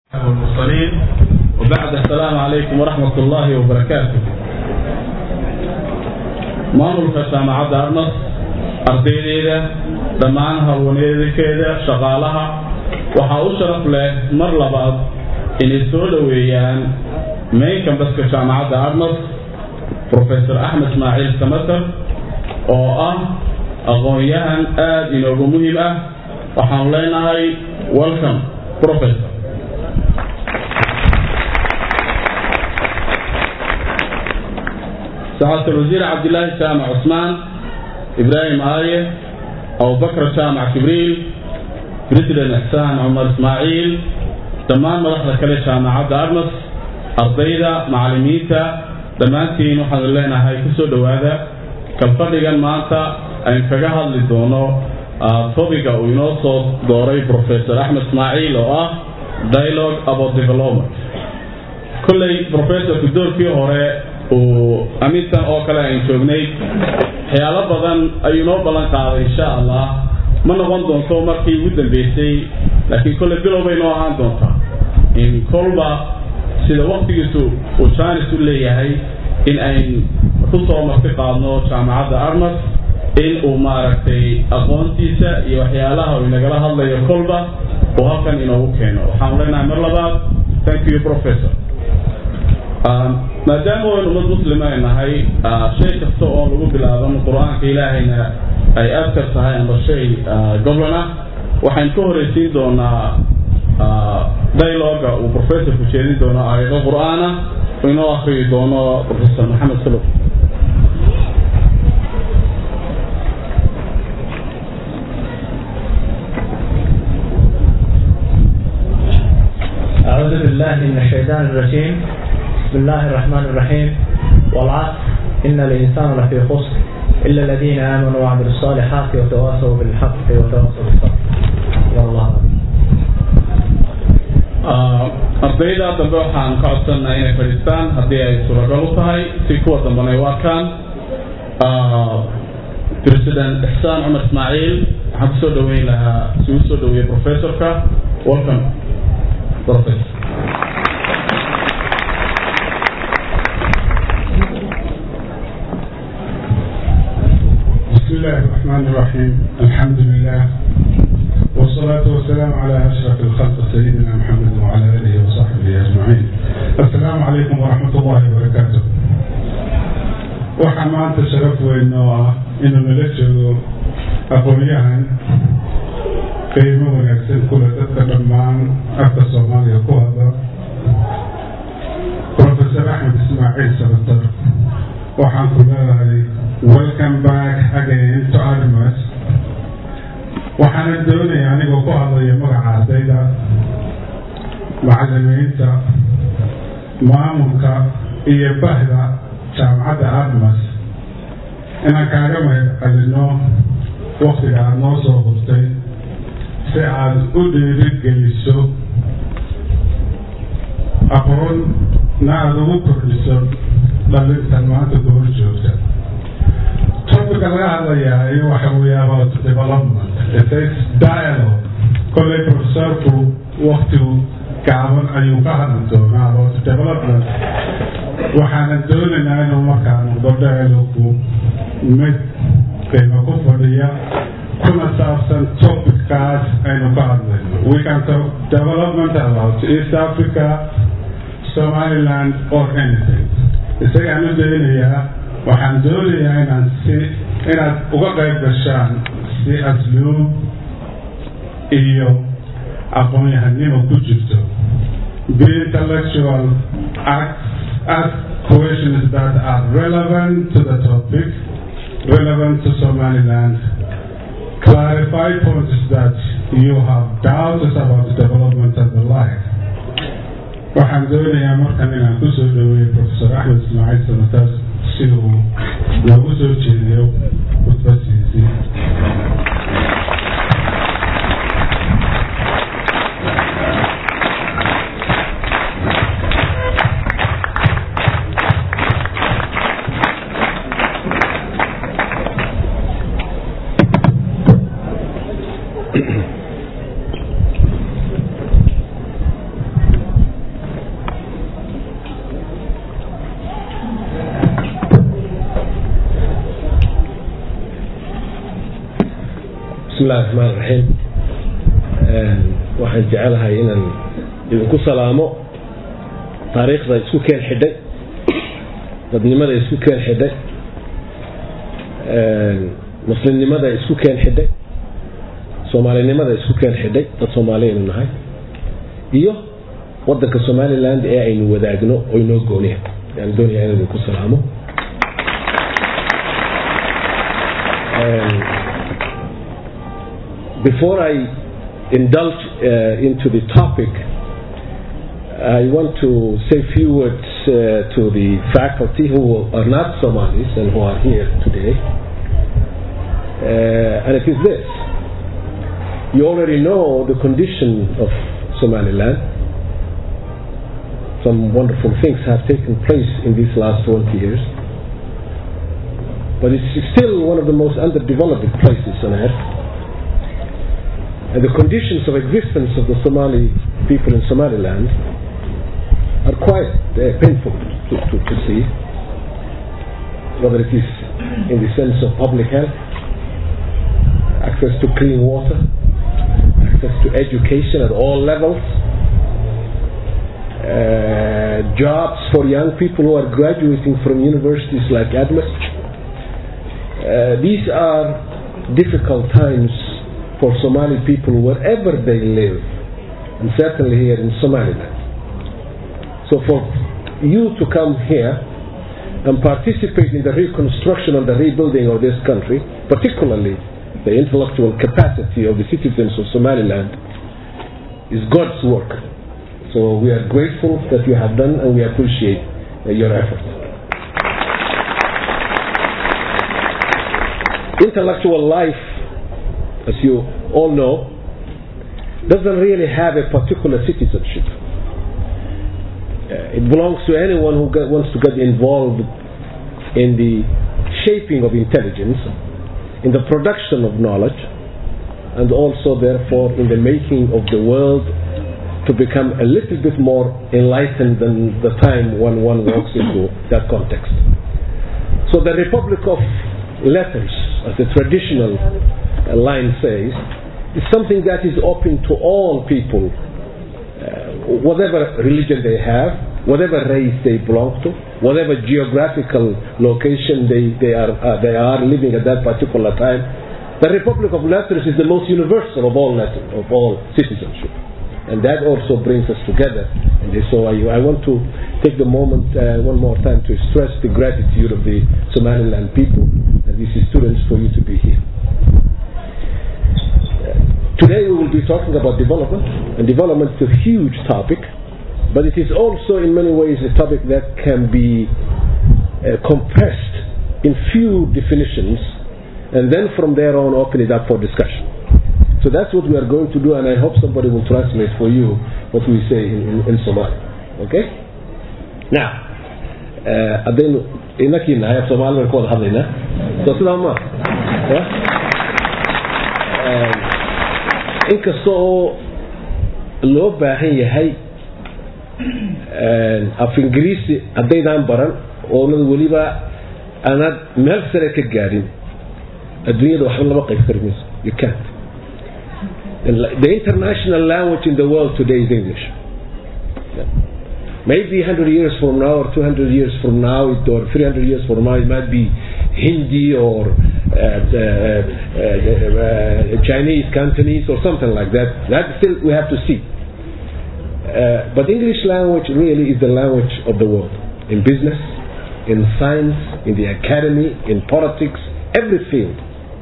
والمرسلين وبعد السلام عليكم ورحمة الله وبركاته maamulka jaamacadda arnas ardaydeeda dhammaan haweeneedakeeda shaqaalaha waxaa u sharaf leh mar labaad inay soo dhoweeyaan main kambaska jaamacadda arnas professor axmed ismaaciil samater oo ah aqoon-yahan aada inoogu muhiim ah waxaanu leenahay welcome professor سعادة الوزير عبد الله جامع عثمان إبراهيم آية أبو بكر جامع كبريل بريتلين إحسان عمر إسماعيل دمان مدحدة كله جامعة أرمس أرضيدا معلميتا dhammaantiin waxaan leenahay kusoo dhowaada kalfadhigan maanta aynu kaga hadli doono topiga uu inoo soo dooray professor axmed ismaaciil oo ah dialogue about development kolley professorku doorkii hore uu amintan oo kale aynu joognay waxyaalo badan ayuu noo ballan qaaday insha allah ma noqon doonto markii ugu dambeysay laakiin kolley bilow bay noo ahaan doontaa in kolba sida waktigiisu uu jaanis u leeyahay in ayn ku soo marti qaadno jaamacadda armas in uu maaragtay aqoontiisa iyo waxyaalaha uu inagala hadlayo kolba uu halkan inoogu keeno waxaanu leenahay mar labaad thank you professor maadaama waynu ummad muslima ay nahay shay kasta oo lagu bilaaban qur-aanka ilaahayna ay adkar tahay amba shay goblan ah waxaynu ka horeysiin doonaa dialoga uu professorku jeedin doono aayado qur-aana uu inoo akriyi doono professor maxamed salow أعوذ بالله من الشيطان الرجيم بسم الله الرحمن الرحيم والعصر إن الإنسان لفي خسر إلا الذين آمنوا وعملوا الصالحات وتواصوا بالحق وتواصوا بالصبر والله ardayda dambe waxaan ka codsanaa inay fadhiistaan haddii ay suuragal u tahay si kuwa dambana ay u arkaan president ixsaan cumar ismaaciil waxaan kusoo dhaweyn lahaa si u soo dhaweeyey professorka welcome professor بسم الله الرحمن الرحيم الحمد لله والصلاة والسلام على أشرف الخلق سيدنا محمد وعلى آله وصحبه أجمعين السلام عليكم ورحمة الله وبركاته waxaa maanta sharaf weyn oo ah inuu nala joogo aqoon-yahan qiimo wanaagsan kule dadka dhammaan afka soomaaliya ku hadla professor axmed ismaaciil sabatar waxaan ku leedahay welcome back again to armas waxaana doonaya anigoo ku hadlaya magaca ardayda macalimiinta maamulka iyo bahda jaamacadda armas inaan kaaga mahad celino waktiga aada noo soo hurtay si aada u dhiirigeliso aqoonna aada ugu kordhiso dhalintan maanta goor joogta topica laga hadlayaa waxa weeye about development it is dialogue kolley professorku waktigu gaaban ayuu ka hadli doonaa about development waxaana doonaynaa inuu markaa noqdo dialogu mid qiimo ku fadhiya kuna saabsan topickaas aynu ka hadlayno we can talk development about east africa somaliland or anything isagaan u daynayaa waxaan doonayaa inaan si inaad uga qayb gashaan si asluub iyo aqoon-yahanimo ku jirto be intellectual acts ask questions that are relevant to the topic relevant to Somaliland clarify points that you have doubts about the development of the life waxaan doonayaa markan inaan kusoo dhaweeyey professor axmed ismaaciil samatar si uu loogu soo jeediyo khudbadiisii illahi raxmaan raxiim waxaan jecelahay inaan idinku salaamo taariikhda isku keen xidhay dadnimada isku keen xidhay muslimnimada isku keen xidhay soomaalinimada isku keen xidhay dad soomaaliyaynu nahay iyo wadanka somaliland ee aynu wadaagno oo inoo gooniya yaan doonaya inaan idinku salaamo before I indulge uh, into the topic, I want to say a few words uh, to the faculty who are not Somalis and who are here today. Uh, and it is this. You already know the condition of Somaliland. Some wonderful things have taken place in these last 20 years. But it's still one of the most underdeveloped places on earth and the conditions of existence of the Somali people in Somaliland are quite uh, painful to, to, to, see, whether it is in the sense of public health, access to clean water, access to education at all levels, uh, jobs for young people who are graduating from universities like ADMIS. Uh, these are difficult times for Somali people wherever they live, and certainly here in Somaliland. So for you to come here and participate in the reconstruction and the rebuilding of this country, particularly the intellectual capacity of the citizens of Somaliland, is God's work. So we are grateful that you have done and we appreciate uh, your efforts. Intellectual life as you all know, doesn't really have a particular citizenship. Uh, it belongs to anyone who get, wants to get involved in the shaping of intelligence, in the production of knowledge, and also, therefore, in the making of the world to become a little bit more enlightened than the time when one walks into that context. So, the Republic of Letters, as the traditional line says, is something that is open to all people, uh, whatever religion they have, whatever race they belong to, whatever geographical location they, they, are, uh, they are living at that particular time. The Republic of Letters is the most universal of all letters, of all citizenship. And that also brings us together. And so I, I want to take the moment uh, one more time to stress the gratitude of the Somaliland people and these students for you to be here. Today we will be talking about development, and development is a huge topic, but it is also in many ways a topic that can be uh, compressed in few definitions, and then from there on open it up for discussion. So that's what we are going to do, and I hope somebody will translate for you what we say in, in, in Somali. Okay? Now, haddaynu inakii nahay af soomaali baynu ka wada hadlaynaa soo sidaa ma inkasta oo loo baahan yahay af ingiriisi haddaydaan baran oonad weliba aanad meel sare ka gaadhin adduunyada waxba lama qayb kari mayso you can't the international language in the world today is English maybe 100 years from now or 200 years from now or 300 years from now it might be Hindi or uh, uh, uh, Chinese, Cantonese, or something like that. That still we have to see. but English language really is the language of the world in business, in science, in the academy, in politics, every field.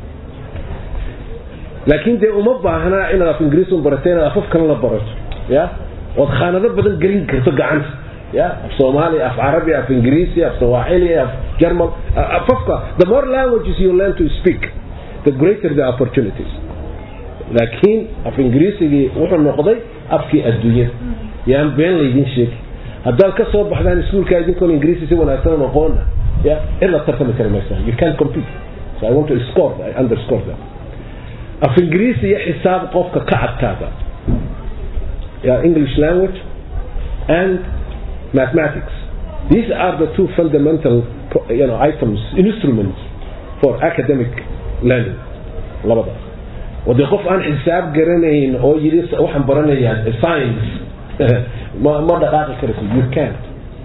laakiin dee uma baahna inaad af ingiriis un barato inaad afaf kale la barato ya ood khaanado badan gelin karto gacanta ya af soomaali af carabi af ingiriisi af sawaaxili af german afafka the more languages you learn to speak the greater the opportunities laakiin af ingiriisigii wuxuu noqday afkii adduunyada yaan been laydin sheegi haddaad ka soo baxdaan iskuulka idinkoon ingiriisi si wanaagsan aqoona ya in la tartami kari maysaan you can't compete so I want to score I underscore that af ingiriisi iyo xisaab qofka ka adkaada yeah, English language and mathematics. These are the two fundamental you know, items, instruments for academic learning. labadaas oo dee qof aan xisaab garanayn oo yidhi waxaan baranayaa science ma ma dhaqaaqi karayso you can't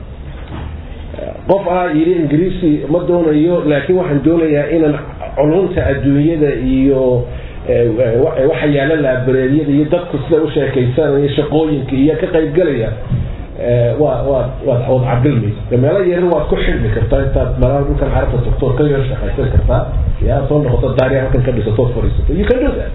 qof ah yidhi ingiriisi ma doonayo laakiin waxaan doonayaa inaan culunta adduunyada iyo waxa yaala laabareedyada iyo dadku sida u sheekaysanaya shaqooyinka iyo ka qaybgalaya waa waa waad waad cabilmaysa meelo yaryar waad ku xidhmi kartaa intaad meelaha dhulkan carabta doctor ka yar shaqaysan kartaa yaa soo noqoto daari halkan ka dhisato fadhiisato you can do that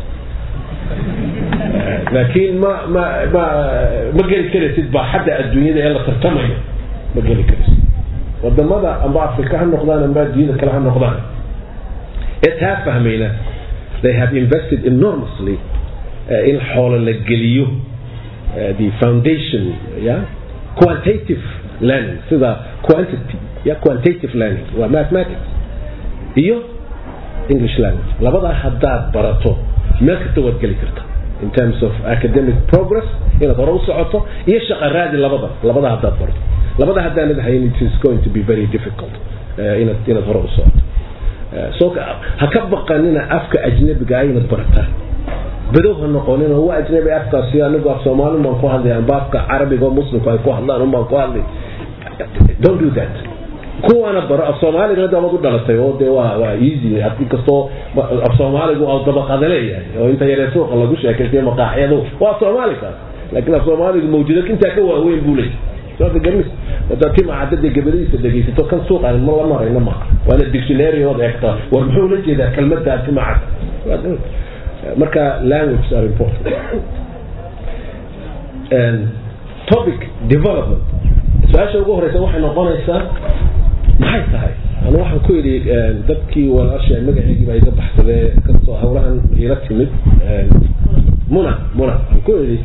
laakiin ma ma ma ma geli karaysid baa xadda adduunyada ee la tartamayo ma geli karaysid wadamada amba afrika ha noqdaan amba adduunyada kale ha noqdaan ee taa fahmayna they have invested enormously uh, in xoolo la geliyo uh, the foundation yeah quantitative learning sida quantity yeah quantitative learning waa mathematics iyo english language labadaa haddaad barato meel kasta waad geli karta in terms of academic progress inaad hore u socoto iyo shaqa raadi labada labada haddaad barato labada haddaanad hayn it is going to be very difficult uh, inaad inaad hore u socoto so ha ka baqanina afka ajnabiga inaad barataan badow ha noqonin oo waa ajnabi afkaasi anigu af soomaali baan ku hadlay amba afka carabiga oo muslimku ay ku hadlaan un baan ku hadlay don't do that kuwaana baro af soomaaliga hadda waad u dhalatay oo dee waa waa easy inkastoo af soomaaligu aa dabaqada leeyahay oo inta yaree suuqa lagu sheekaystay maqaaxyadu waa af soomaaligaas laakiin af soomaaligu mawjudad intaa ka waaweyn buu leeyahay soo garmis hadaad timacadada gabadhiisa dhegaysato kan suuqan ma la marayna maaha waana dictionary ood eegtaa war muxuu la jeedaa kelmaddaa timacad marka languages are important topic development su-aasha ugu horeysa waxay noqonaysaa maxay tahay anu waxaan ku yidhi dadkii walaasha magaceygii baa iga baxsadee kastoo hawlahan ila timid muna muna aan ku yidhi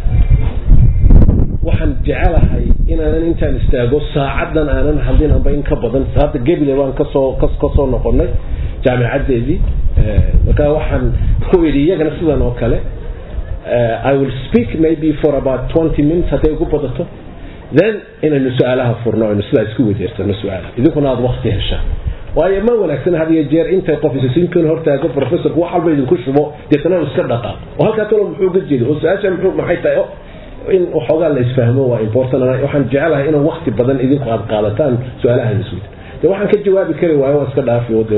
waxaan jecelahay inaanan intaan istaago saacadan aanan hadlin amba in ka badan hadda gebile baan kasoo kasoo noqonay jaamicadeedii marka waxaan ku idhi iyagana sidan oo kale i will speak maybe for about twenty minutes hadday ugu badato then inaynu su-aalaha furno aynu sidaa isku weydeersano su-aalaha idinkuna aada wakti heshaan waayo ma wanaagsan had iyo jeer intay qof isasiinkan hortaago professorku wax walba idinku shubo deetana iska dhaqaaq oo halkaa talo muxuu ga jeeda oo su-aasha muxuu maxay tahay in waxoogaa la isfahmo waa important waxaan jecelahay inaan wakti badan idinku aad qaadataan su-aalaha isweyda de waxaan ka jawaabi kari waayo waa iska dhaafi de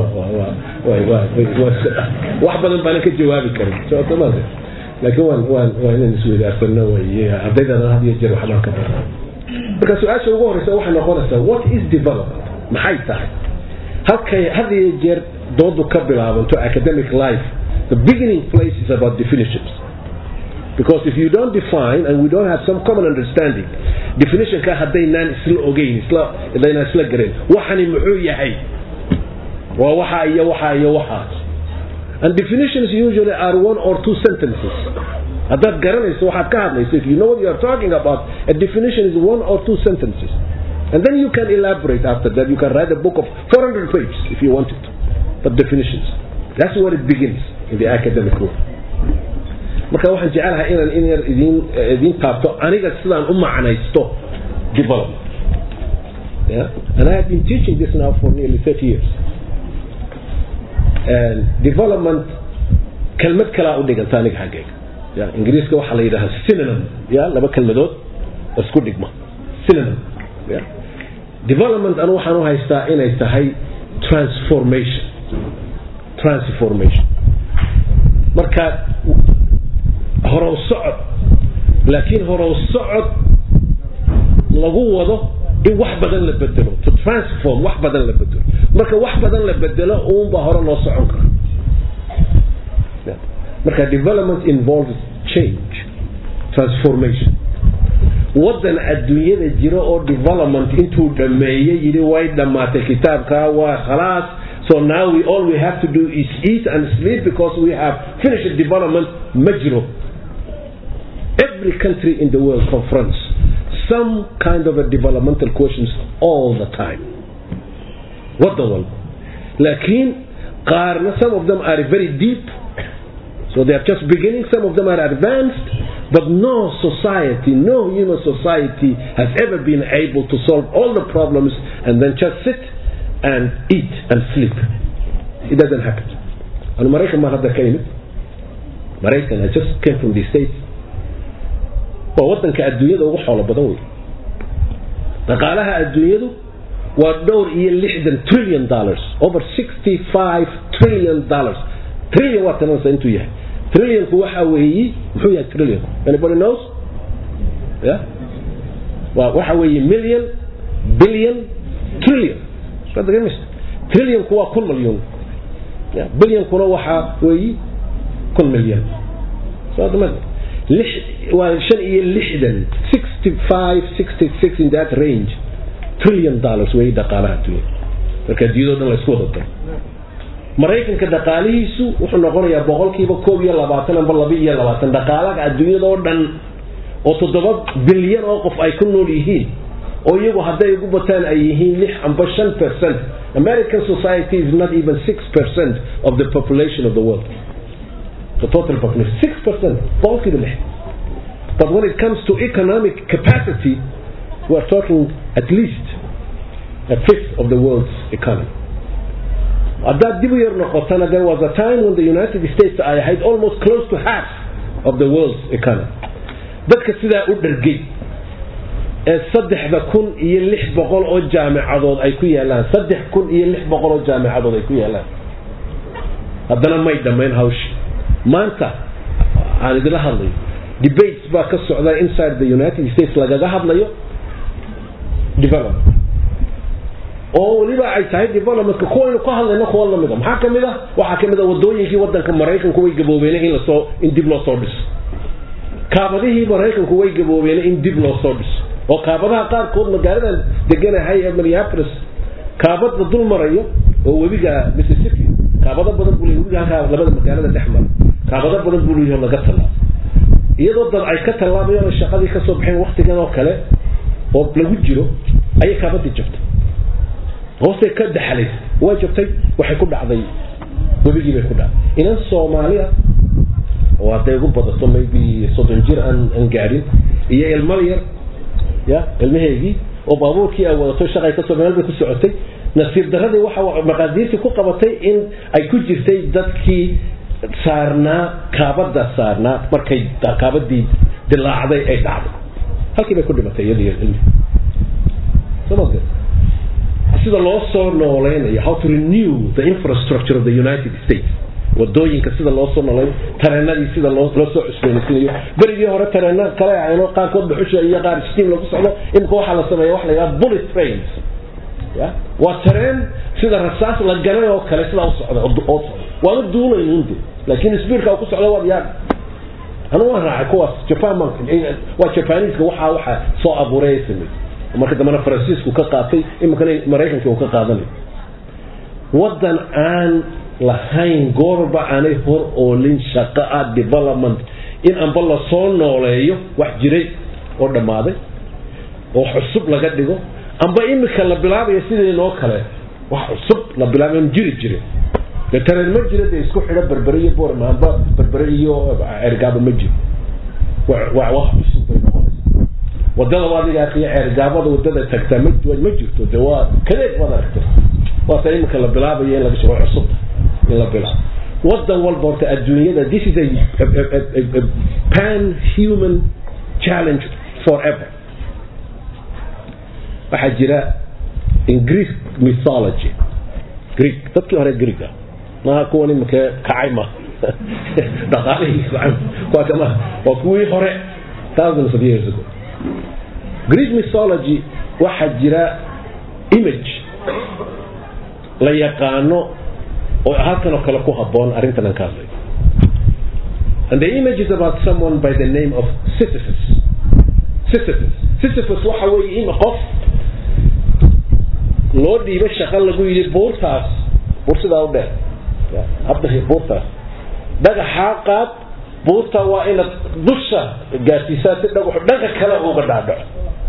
wax badan baanan ka jawaabi karin sootoma laakiin waan waan waa inaan isweydaarsano wey ardaydana had iyo jeer waxbaan ka barna marka su-aasha ugu horeysa waxay noqonaysaa what is development maxay tahay halkay had iyo jeer doodu ka bilaabanto academic life the beginning place is about definitions because if you don't define and we don't have some common understanding definitionka haddaynaan isla ogeyn isla hadaynaan isla garan waxani muxuu yahay waa waxa iyo waxa iyo waxaas and definitions usually are one or two sentences haddaad garanayso waxaad ka hadlayso if you know what you are talking about a definition is one or two sentences and then you can elaborate after that you can write a book of 400 pages if you want it but definitions that's where it begins in the academic world marka waxaan jecelahay inaan in yar idin idin taabto aniga sidaan u macnaysto development yeah? and I have been teaching this now for nearly 30 years and development kelmad kalaa u dhiganta aniga xaggayga ya ingiriiska waxaa la yidhahaa synonym ya laba kelmadood isku dhigma synonym ya development anu waxaan u haystaa inay tahay transformation transformation marka horow socod laakiin horow socod lagu wado in wax badan la bedelo to transform wax badan la bedelo marka wax badan la bedelo uunbaa hore loo socon kara marka development involves change transformation wadan adduunyada jira oo development intuu dhameeyey yidhi way dhammaatay kitaabka waa khalaas so now we all we have to do is eat and sleep because we have finished development ma jiro every country in the world confronts some kind of a developmental questions all the time wadan walba laakiin qaarna some of them are very deep so they are just beginning some of them are advanced but no society no human society has ever been able to solve all the problems and then just sit and eat and sleep it doesn't happen anu maraykan baan hadda ka imid maraykan i just came from the states waa wadanka adduunyada ugu xoolo badan wey dhaqaalaha adduunyadu waa dhowr iyo lixdan trillion dollars over sixty five trillion dollars trillion waa tanansa intuu yahay trillionku waxa weeyi muxuu yahay trillionku anybody knows yeah waa waxa weeye million billion trillion trillionku waa kun milyan bilyonkuna waxa weeyi kun milyan waa shan iyo lixdan sixty five sixty six in that range trillion dollars weeyi dhaqaalaha adduunya marka adduunyado dhan la isku wada daro maraykanka dhaqaalihiisu wuxuu noqonayaa boqolkiiba koob iyo labaatan amba laba iyo labaatan dhaqaalaha adduunyadoo dhan oo toddoba bilyan oo qof ay ku nool yihiin oo iyagu hadday ugu bataan ay yihiin lix amba shan percent american society is not even six percent of the population of the world the total population six percent boqolkiiba lix but when it comes to economic capacity we are talking at least a fifth of the world's economy haddaad dib u yar noqotana there was a time when the united states ay ahayd almost close to half of the world's economy dadka sidaa u dhargay ee saddexda kun iyo lix boqol oo jaamicadood ay ku yaalaan saddex kun iyo lix boqol oo jaamicadood ay ku yaalaan haddana may dhammayn hawshi maanta aan idila hadlayo debates baa ka socda inside the united states lagaga hadlayo development oo weliba ay tahay developmentka kuwaynu ka hadlayno kuwa lamid a maxaa kamid ah waxaa kamid a wadooyinkii wadanka maraykanku way gaboobeen in lasoo in dib loo soo dhiso kaabadihii maraykanku way gaboobeen in dib loo soo dhiso oo kaabadaha qaarkood magaaladan deganahay ee minneapolis kaabad la dul marayo oo webiga mississippi kaabado badan buu webiga halkaa labada magaalada dhex mara kaabado badan buu leeyahay laga tallaabo iyadoo dad ay ka tallaabayaan oo shaqadii ka soo baxeen waktigan oo kale oo lagu jiro ayay kaabadii jabtay hoostay ka daxalaysay way jabtay waxay ku dhacday webigii bay ku dhacday inan soomaaliya oo hadday ugu badato maybe soddon jir aan aan gaadhin iyo ilmo yar ya ilmaheygii oo baabuurkii ay wadato shaqay kasoo meel bay ku socotay nasiib daradii waxa maqaadiirtii ku qabatay in ay ku jirtay dadkii saarnaa kaabada saarnaa markay kaabadii dilaacday ay dhacday halkii bay ku dhimatay iyadii ilmi sida loo soo noolaynayo how to renew the infrastructure of the united states wadooyinka sida loo soo noolay tareenadii sida loo loo soo cusboonaysiinayo berigii hore tareena kale ayno qaarkood dhuxusha iyo qaar steam lagu socdo imika waxaa la sameeya waxa la yidhaha bullet trains ya waa tareen sida rasaas la galay oo kale sidaa u socda oo socda waana duulayn unde laakiin speedka uu ku socda waad yaab anu waan raacay kuwaas japan man waa japaniiska waxaa waxa soo abuuray samey marka dambena faransiisku ka qaatay iminkana maraykanka uu ka qaadanayo wadan aan lahayn goorba aanay hor oolin shaqo ah development in amba lasoo nooleeyo wax jiray oo dhammaaday oo cusub laga dhigo amba imika la bilaabayo sideenoo kale wax cusub la bilaabay jiri jire de tareen ma jiro dee isku xidho berbere iyo borma amba berbere iyo cergaaba ma jiro waa wax cusub bay noqonaysa wadada adiga akriya ceergaabada wadada tagtaa ma ma jirto de waa kadeed baad aragta waata imika la bilaabayo in laga shaqo cusub in la bilaabo wadan walba horta adduunyada this is a, a, a, a, a pan human challenge forever waxaa jira in greek mythology greek dadkii hore greega maaha kuwan imika kacay ma dhaqaalihii waa kama waa kuwii hore thousands of years ago greek mythology waxaa jira image la yaqaano oo halkan oo kale ku haboon arrintan aan ka hadlay and the image is about someone by the name of Sisyphus Sisyphus Sisyphus waxa weeye in qof loo dhiibay shaqo lagu yidhi buurtaas buur sidaa u dheer habdahi buurtaas dhagaxaa qaad buurta waa inaad dusha gaarsiisaa si dhagaxu dhanka kale uga dhaadhaco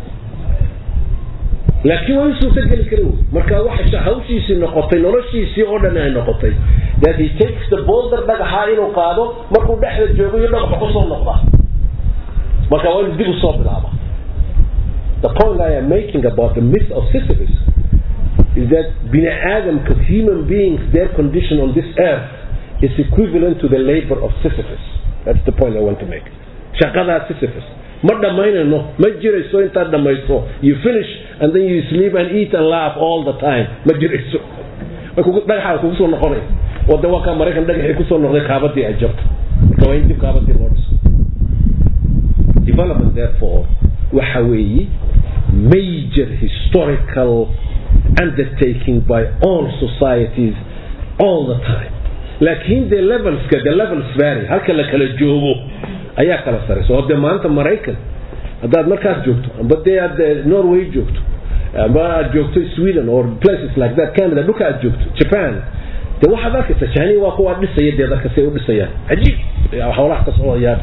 laakiin waa in suurtageli kara wey marka waxa hawshiisii noqotay noloshiisii oo dhan ay noqotay that he takes the boulder dhagaxaa inuu qaado markuu dhexda joogo iyo dhagaxa kusoo noqdaa marka waa inuu dib usoo bilaaba the point I am making about the myth of Sisyphus is that bini aadamka human beings their condition on this earth is equivalent to the labor of Sisyphus that's the point I want to make shaqadaa Sisyphus ma dhammaynayno ma jirayso intaad dhammayso you finish and then you sleep and eat and laugh all the time ma jirayso dhagaxaa kugu soo noqonaya oo de waa kaa maraykan dhagaxii kusoo noqday kaabadii ay jabto marka waa in dib kaabadii loo dhiso development therefore waxa weeye major historical undertaking by all societies all the time laakiin de levelska the levels vary halka la kala joogo ayaa kala saraysa oo de maanta maraykan haddaad markaas joogto amba dee aad norway joogto amba aad joogto sweden or places like that canada dhulka aad joogto japan de waxaad arkaysa jahaniya waa kuwaa dhisaya dee dadka say u dhisayaan cajiib howlaha ka socdayaan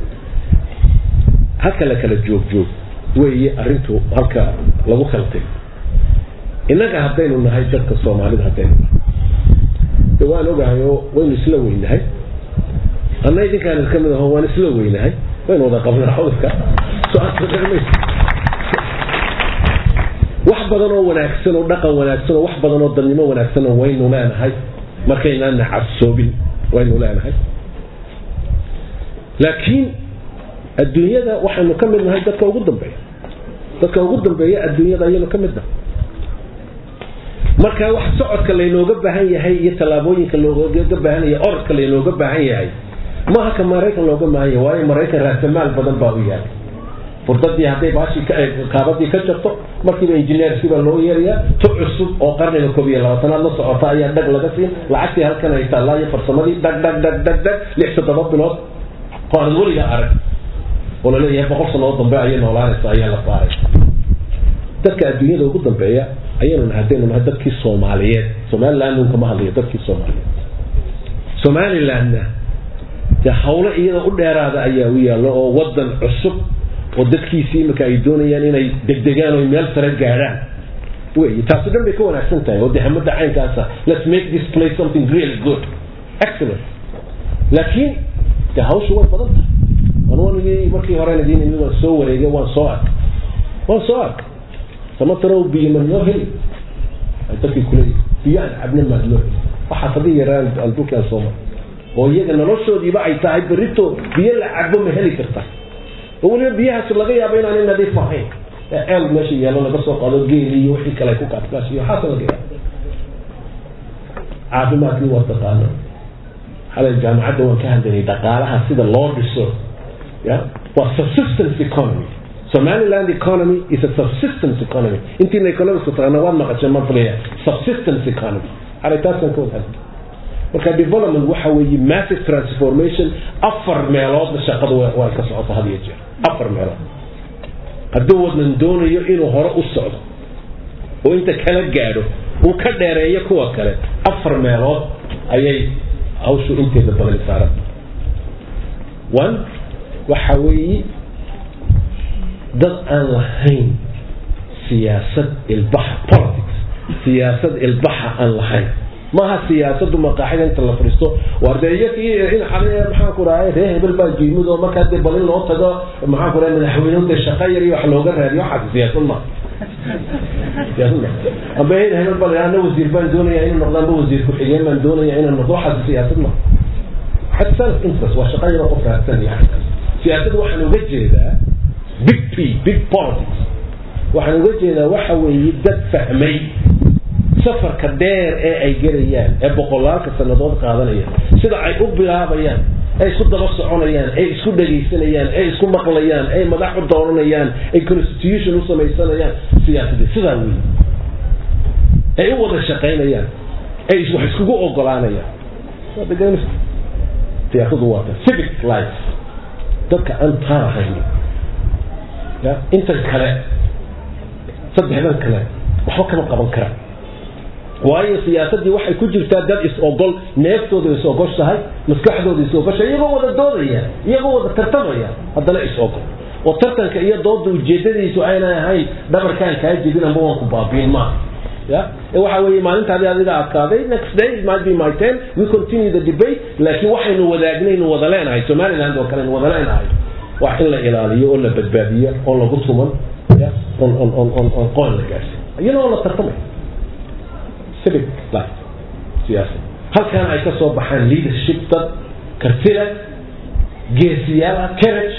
halka la kala joog joog weeye arrintu halka lagu kala tegay innaga haddaynu nahay dadka soomaalida haddaynu nahay de waan ogahay oo waynu isla weynahay anna idinkaan iska mid aho waan isla weynahay waynu wada qabnaa cudurka wax badan oo wanaagsan oo dhaqan wanaagsan oo wax badan oo dadnimo wanaagsan oo waynu leenahay markaynaan cabsoobin waynu leenahay laakiin adduunyada waxaynu ka mid nahay dadka ugu dambeeya dadka ugu dambeeya adduunyada ayaynu ka mid nahay marka wax socodka laynooga baahan yahay iyo tallaabooyinka looga baahan yahay orodka laynooga baahan yahay maaha ka maraykan looga baahan yahay waayo maraykan raasamaal badan baa u yahay furdadii hadday baashii kaabadii ka jabto markiiba injineerskii baa loo yeerayaa tu cusub oo qarniga koob iyo labaatanaad la socota ayaa dhag laga siin lacagtii halkan ay taallaa iyo farsamadii dhag dhag dhag dhag dhag lix toddoba bilood oo aan weliga arag oo laleeyahay boqol sanoo dambe ayay noolaanaysa ayaa la saaray dadka adduunyada ugu dambeeya ayaynu nahay haddaynu nahay dadkii soomaaliyeed somaliland un kama hadlayo dadkii soomaaliyeed somalilandna dee hawlo iyada u dheeraada ayaa u yaallo oo wadan cusub oo dadkiisii imika ay doonayaan inay degdegaan oo meel sare gaadhaan wey taasi dhan bay ka wanaagsan tahay oo dehamada caynkaasa let's make this place something really good excellent laakiin dee hawshu way badan tahay anwanigii markii horena diin imi waan soo wareegay waan soo arkay waan soo arkay samatarow biyo ma loo heli ay dadkii kuleeyihi biyo aan cabna maad loo heli waxaas hadii yaraan aan dhulkaan soo maray oo iyaga noloshoodiiba ay tahay berito biyo la cabo ma heli karta oo weliba biyahaas laga yaabo inaanay nadiif ahayn ee ceel meesha yaallo laga soo qaado geeli iyo wixii kale ku kaadkaashiyo waxaas laga yaabo caafimaadkii waa taqaana xalay jaamacadda waan ka hadlaynay dhaqaalaha sida loo dhiso ya waa subsistence economy Somaliland economy is a subsistence economy. Intii economics taqaana waad maqasheen ma filaya subsistence economy. Arintaasan ka wada marka development waxa weeye massive transformation afar meelood shaqadu waa ka socoto had iyo jeer afar meelood hadduu wadan doonayo inuu hore u socdo oo inta kala gaadho uu ka dheereeyo kuwa kale afar meelood ayay hawshu inteeda badan saaran one waxa weeye dad aan lahayn siyaasad ilbaxa politics siyaasad ilbaxa aan lahayn maaha siyaasadu maqaaxida inta la fariisto war dee iyakii in xale maxaan ku dhahay ree hebel baa jiimid oo markaa dee balin loo tago maxaan ku dhahay madaxweynuhu dee shaqa yar iyo wax looga raadiyo waxaas siyaasad ma siyaasad ma amba hebel hebel baa ana wasiir baan doonaya inuu noqdo amba wasiir ku-xigeen baan doonaya inuu noqdo waxaas siyaasad ma had self interest waa shaqa yar oo qof raadsan yahay siyaasad waxaan uga jeedaa big p big politics waxaan uga jeedaa waxa weeye dad fahmay safarka dheer ee ay gelayaan ee boqolaalka sannadood qaadanayaan sida ay u bilaabayaan ay isku daba soconayaan ay isku dhegaysanayaan ay isku maqlayaan ay madax u dooranayaan ay constitution u samaysanayaan siyaasadii sidaa wey ay u wada shaqaynayaan ay wax iskugu ogolaanayaan siyaasadu waa ta civic life dadka aan taa ahayn ya intan kale saddexdan kale waxba kama qaban karaan waayo siyaasadii waxay ku jirtaa dad is-ogol neeftooda is-ogoshahay maskaxdooda is-ogoshahay iyagoo wada doodaya iyagoo wada tartamaya haddana is-ogol oo tartanka iyo dooda ujeedadiisu aynay ahayn dhabarkaan kaa jebin amba waan ku baabiin maaha ya waxa weeye maalintaadi adiga adkaaday next day it might be my turn we continue the debate laakiin waxaynu wadaagnaynu wada leenahay somaliland oo kale wada leenahay waa in la ilaaliyo oo la badbaadiyo oo lagu tuman ya on on on on on qoon la gaarsiin iyadoo la tartamay civic life siyaasad halkan ay ka soo baxaan leadership dad karti leh geesiyaal ah courage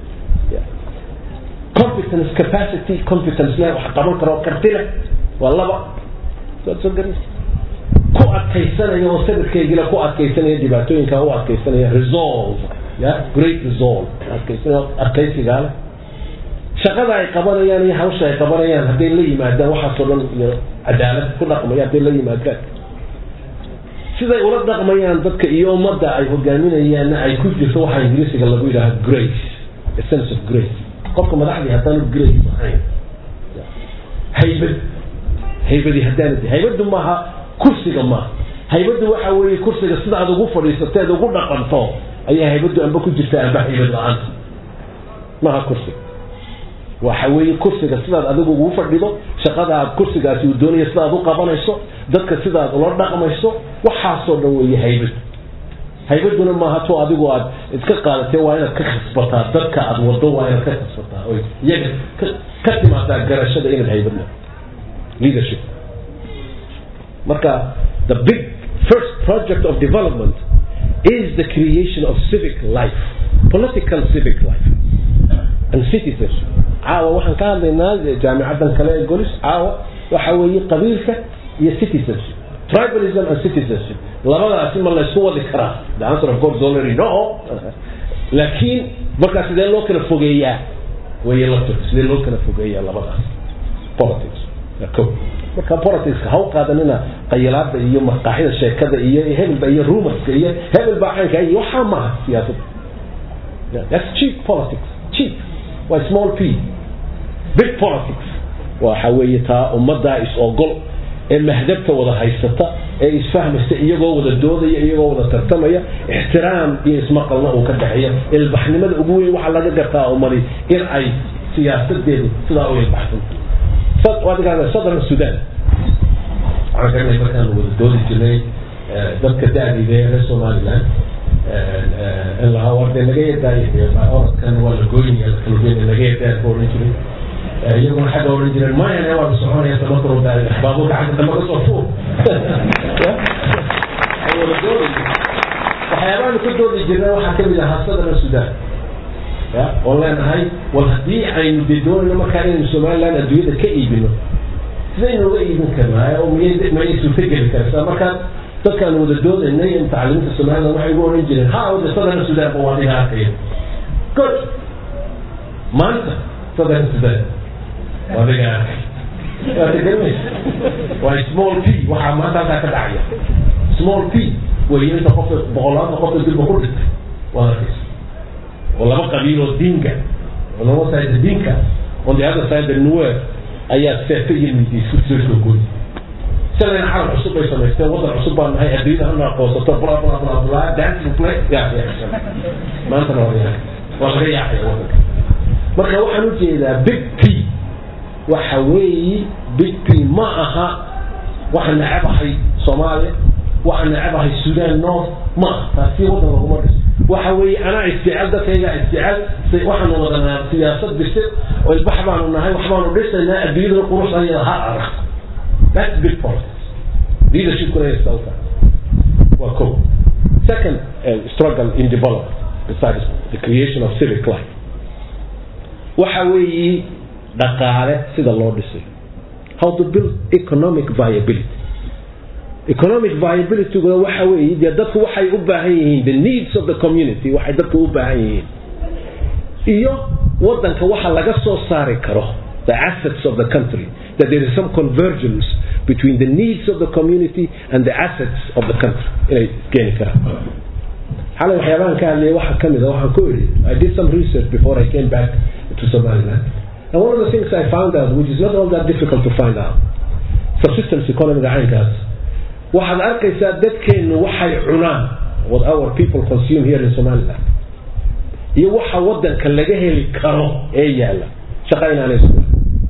competence capacity competence leh wax qaban karo karti leh waa laba waad soo garas ku adkaysanaya oo sabirkaygila ku adkaysanaya dhibaatooyinka u adkaysanaya resolve ya great resolve adkaysanaya adkaysigaa leh shaqada ay qabanayaan iyo hawsha ay qabanayaan hadday la yimaadaan waxaasoo dhan iyo cadaalad ku dhaqmaya hadday la yimaadaan siday ula dhaqmayaan dadka iyo ummadda ay hogaaminayaanna ay ku jirto waxaa ingiriisiga lagu yidhaha grace a sense of grace qofka madaxdii haddaanu grace ahayn haybad haybadii haddaanad haybaddu maaha kursiga maaha haybaddu waxa weeye kursiga sida aad ugu fadhiisateed ugu dhaqanto ayaa haybaddu amba ku jirta amba haybad la-aanta maaha kursiga waxa weeye kursiga sidaad adigu ugu fadhido shaqada aad kursigaasi uu doonaya sidaad u qabanayso dadka sidaad ula dhaqmayso waxaasoo dhan weeye haybad haybaduna maaha to adigu aad iska qaadatee waa inaad ka khasbataa dadka aad wado waa inaad ka khasbataa oy iyaga ka timaadaa garashada inaad haybad le leadership marka the big first project of development is the creation of civic life political civic life and citizenship caawa waxaan ka hadlaynaa jaamicadan kale ee golis caawa waxa weeye qabiilka iyo citizenship tribalism and citizenship labadaasi ma laysku wadi karaa the answer of God is already no laakiin markaa sidee loo kala fogeeyaa way la sidee loo kala fogeeyaa labadaas politics ko marka politicska ha u qaadanina qayilaada iyo marqaaxida sheekada iyo hebelba iyo rumorska iyo hebel baa caynka iyo waxaa maaha siyaasadda that's cheap politics cheap waa small p big politics waxa weeye taa ummaddaa is ogol ee mahdabta wada haysata ee isfahmaysa iyagoo wada doodaya iyagoo wada tartamaya ixtiraam iyo ismaqalna uu ka dhexeeya ilbaxnimada ugu weyn waxaa laga gartaa umadi in ay siyaasadeedu sidaa u ilbaxsan southern sudan waxaan garanay markaan wada doodi jirnay dadka da-diida ee reer somaliland in lahaa warde naga yadaay orodkan waa la gooynaya lakalugeen naga yadaa ka odhan jiray iyaguna xagga odhan jireen mayane waa la soconaya tamataro baabuurka xagga dambe ka soo fuur waxyaabahan ka doodi jirnay waxaa kamid ahaa southern sudan ya oo leenahay war haddii aynu dee doonayno markaa inaynu somaliland adduunyada ka iibino sidaynu uga iibin karnaa oo miyay mayay suurtageli karaysaa markaa dadkaan wada doodaynay mutacalimiinta somaliland waxay ugu oran jireen ha wada southern sudan ba waa dhiga arkaya good maanta southern sudan waa dhiga arkay waa tegaramaysa waa small p waxaa maanta halkaa ka dhacaya small p way inta qofka boqolaanta qofka dilba ku dhintay waa arkaysa oo laba qabiil oo dinka on one side the dinka on the other side the nuer ayaa seeto iyo midi isku soo soo gooy shalayna carab cusub bay samaysteen waddan cusub baan nahay adduunyada hana aqoonsato bla bla bla bla dancing play ya ya maantana waa yaa waa laga yaacaya waddanka marka waxaan u jeedaa big p waxa weeyi big p ma aha waxaan nacabahay soomaaliya waxaan nacabahay sudan north ma aha taasi waddan laguma dhiso waxa weeye anaa isjecel dadkayga isjecel waxaanu wadanaa siyaasad bisil oo ilbax baanu nahay wax baanu dhisaynaa adduunyada quruxdayada ha arag that's big politics leadership kuna yastawta waa ko second uh, struggle in development besides the creation of civic life waxa weeye dhaqaale sida loo dhisay how to build economic viability economic viability waxa weeye dee dadku waxay u baahan yihiin the needs of the community waxay dadku u baahan yihiin iyo wadanka waxa laga soo saari karo the assets of the country that there is some convergence between the needs of the community and the assets of the country inay keeni karaan xalay waxyaabahan ka hadlayay waxaa kamid a waxaan ku idhi I did some research before I came back to Somaliland and one of the things I found out which is not all that difficult to find out subsistence economy caynkaas waxaad arkaysaa dadkeennu waxay cunaan what our people consume here in Somaliland iyo waxa wadanka laga heli karo ee yaala shaqa inaanay isku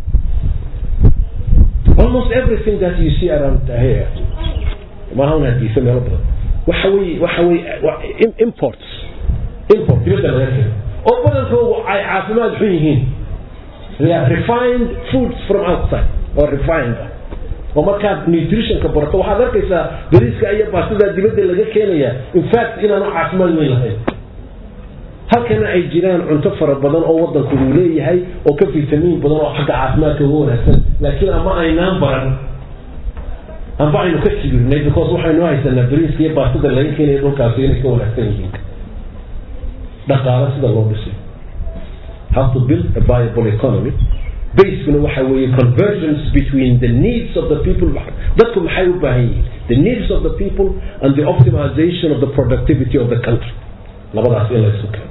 almost everything that you see around here maaha un hadiisa meelo badan waxa wey waxa wey imports import dibadda laga keeno oo badankoodu ay caafimaad xun yihiin they are refined foods from outside or refined oo markaad nutritionka barato waxaad arkaysaa bariiska iyo baastada dibadda laga keenaya in fact inaanu caafimaad weyn lahayn halkana ay jiraan cunto fara badan oo wadanku uu leeyahay oo ka fitamiin badan oo xagga caafimaadka uga wanaagsan laakiin ama aynaan baran amba aynu ka kibirnay because waxaynu haysanaa bariiska iyo baastada laga keenaya dhulkaasi inay ka wanaagsan yihiin dhaqaale sida loo dhisay how to build a viable economy basekuna waxa weeye convergence between the needs of the people dadku maxay u baahan yihiin the needs of the people and the optimization of the productivity of the country labadaas in la isu keeno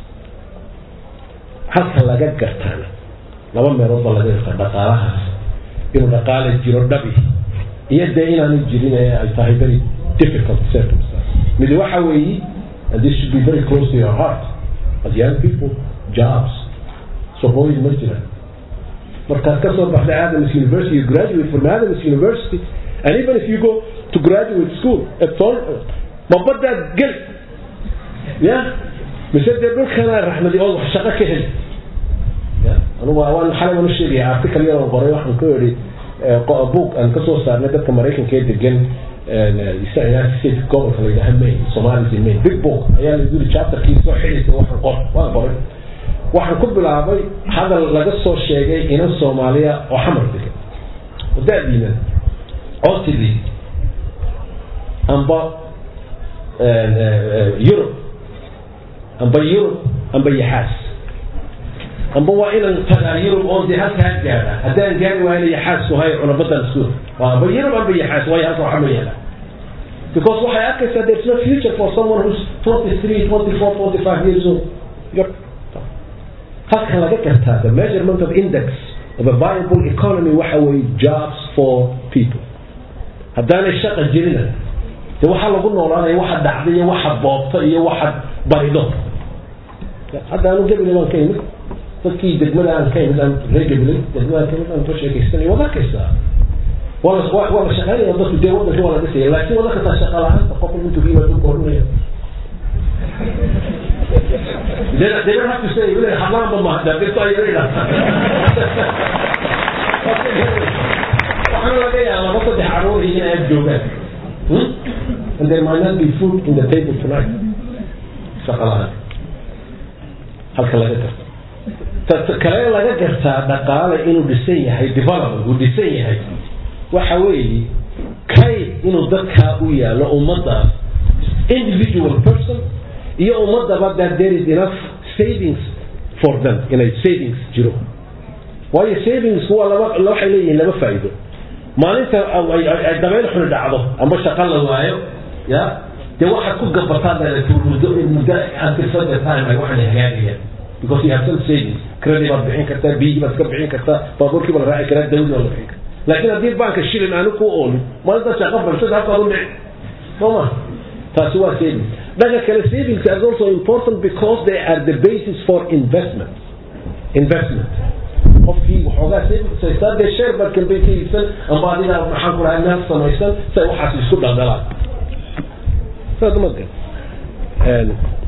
halka laga gartaana laba meelood baa laga gartaa dhaqaalahaas inuu dhaqaale jiro dhabi iyo dee inaanu jirin ee ay tahay very difficult circumstance mid waxa weeye and this should be very close to your heart as young people jobs shaqooyin ma jiraan markaad ka soo baxday Adams University you graduate from Adams University and even if you go to graduate school at all mabadaad gel ya mise dee dhulkana raxmadi oo wax shaqo ka heli ya anugu waan xalay waan u sheegaya article yar oo qoray waxaan ku yidhi book aan kasoo saarnay dadka maraykanka ee degan united states gobolka la yidhaha maine somalis in maine big book ayaa la yidhi chapterkii soo xidhaysa waxaan qor waan qoray waxaan ku bilaabay hadal laga soo sheegay inan soomaaliya oo xamar degan oo da-diina oo tidhi amba yurub amba yurub amba yaxaas amba waa inaan tagaa yurub oo dee halkaa gaadha haddaan gaari waayna yaxaas wahay cunabadan isku amba yurub amba yaxaas waayo halka waxaa ma yaala because waxay arkaysaa there's no future for someone who's 23 24 25 years old halka laga gartaa the measurement of index of a viable economy waxa weeye jobs for people haddaanay shaqa jirina de waxaa lagu noolaanaya waxa dhacda iyo waxa boobta iyo waxa barido hadda anu gabilay baan ka imid dadkii degmada aan ka imid aan reer gabilay degmada ka imid aan ka sheekaysanay waad arkaysaa waa la waa la shaqeynaya dadku dee wadanka waa la dhisaya laakiin wada kastaa shaqa la-aanta qofka intuu ka yimaado korinaya They, they don't have to say, really, haram ma da bir tay yiri da. Waxaan laga yaabaa laba saddex caruur in ay joogaan. And there might not be food in the table tonight. Shaqalaha. Halka laga garta. Ta kale laga gartaa dhaqaale inuu dhisan yahay development uu dhisan yahay. Waxa weeye kay inuu dadka u yaalo ummadaas individual person iyo ummadaba that there is enough savings for them inay savings jiro waayo savings waa laba waxay leeyihiin laba faa'iido maalinta ay dabayl xuni dhacdo amba shaqo la waayo ya dee waxaad ku gabataa muddo muddo until the time ay waxaan hagaagayaan because you have some savings credit baad bixin kartaa biyihii baad iska bixin kartaa baabuurkii baa la raaci karaa dawladii baa la bixin kartaa laakiin haddii banka shilin aanu ku oolin maalinta shaqo balshada halkaad u dhici soo ma taasi waa savings dhanka kale savings are also important because they are the basis for investment investment qofkii waxoogaa savings haystaa dee share baad kalbay ka iibsan amba adiga maxaan ku dhahay meel samaysan say waxaas isku dhaldhalaan saas ma gan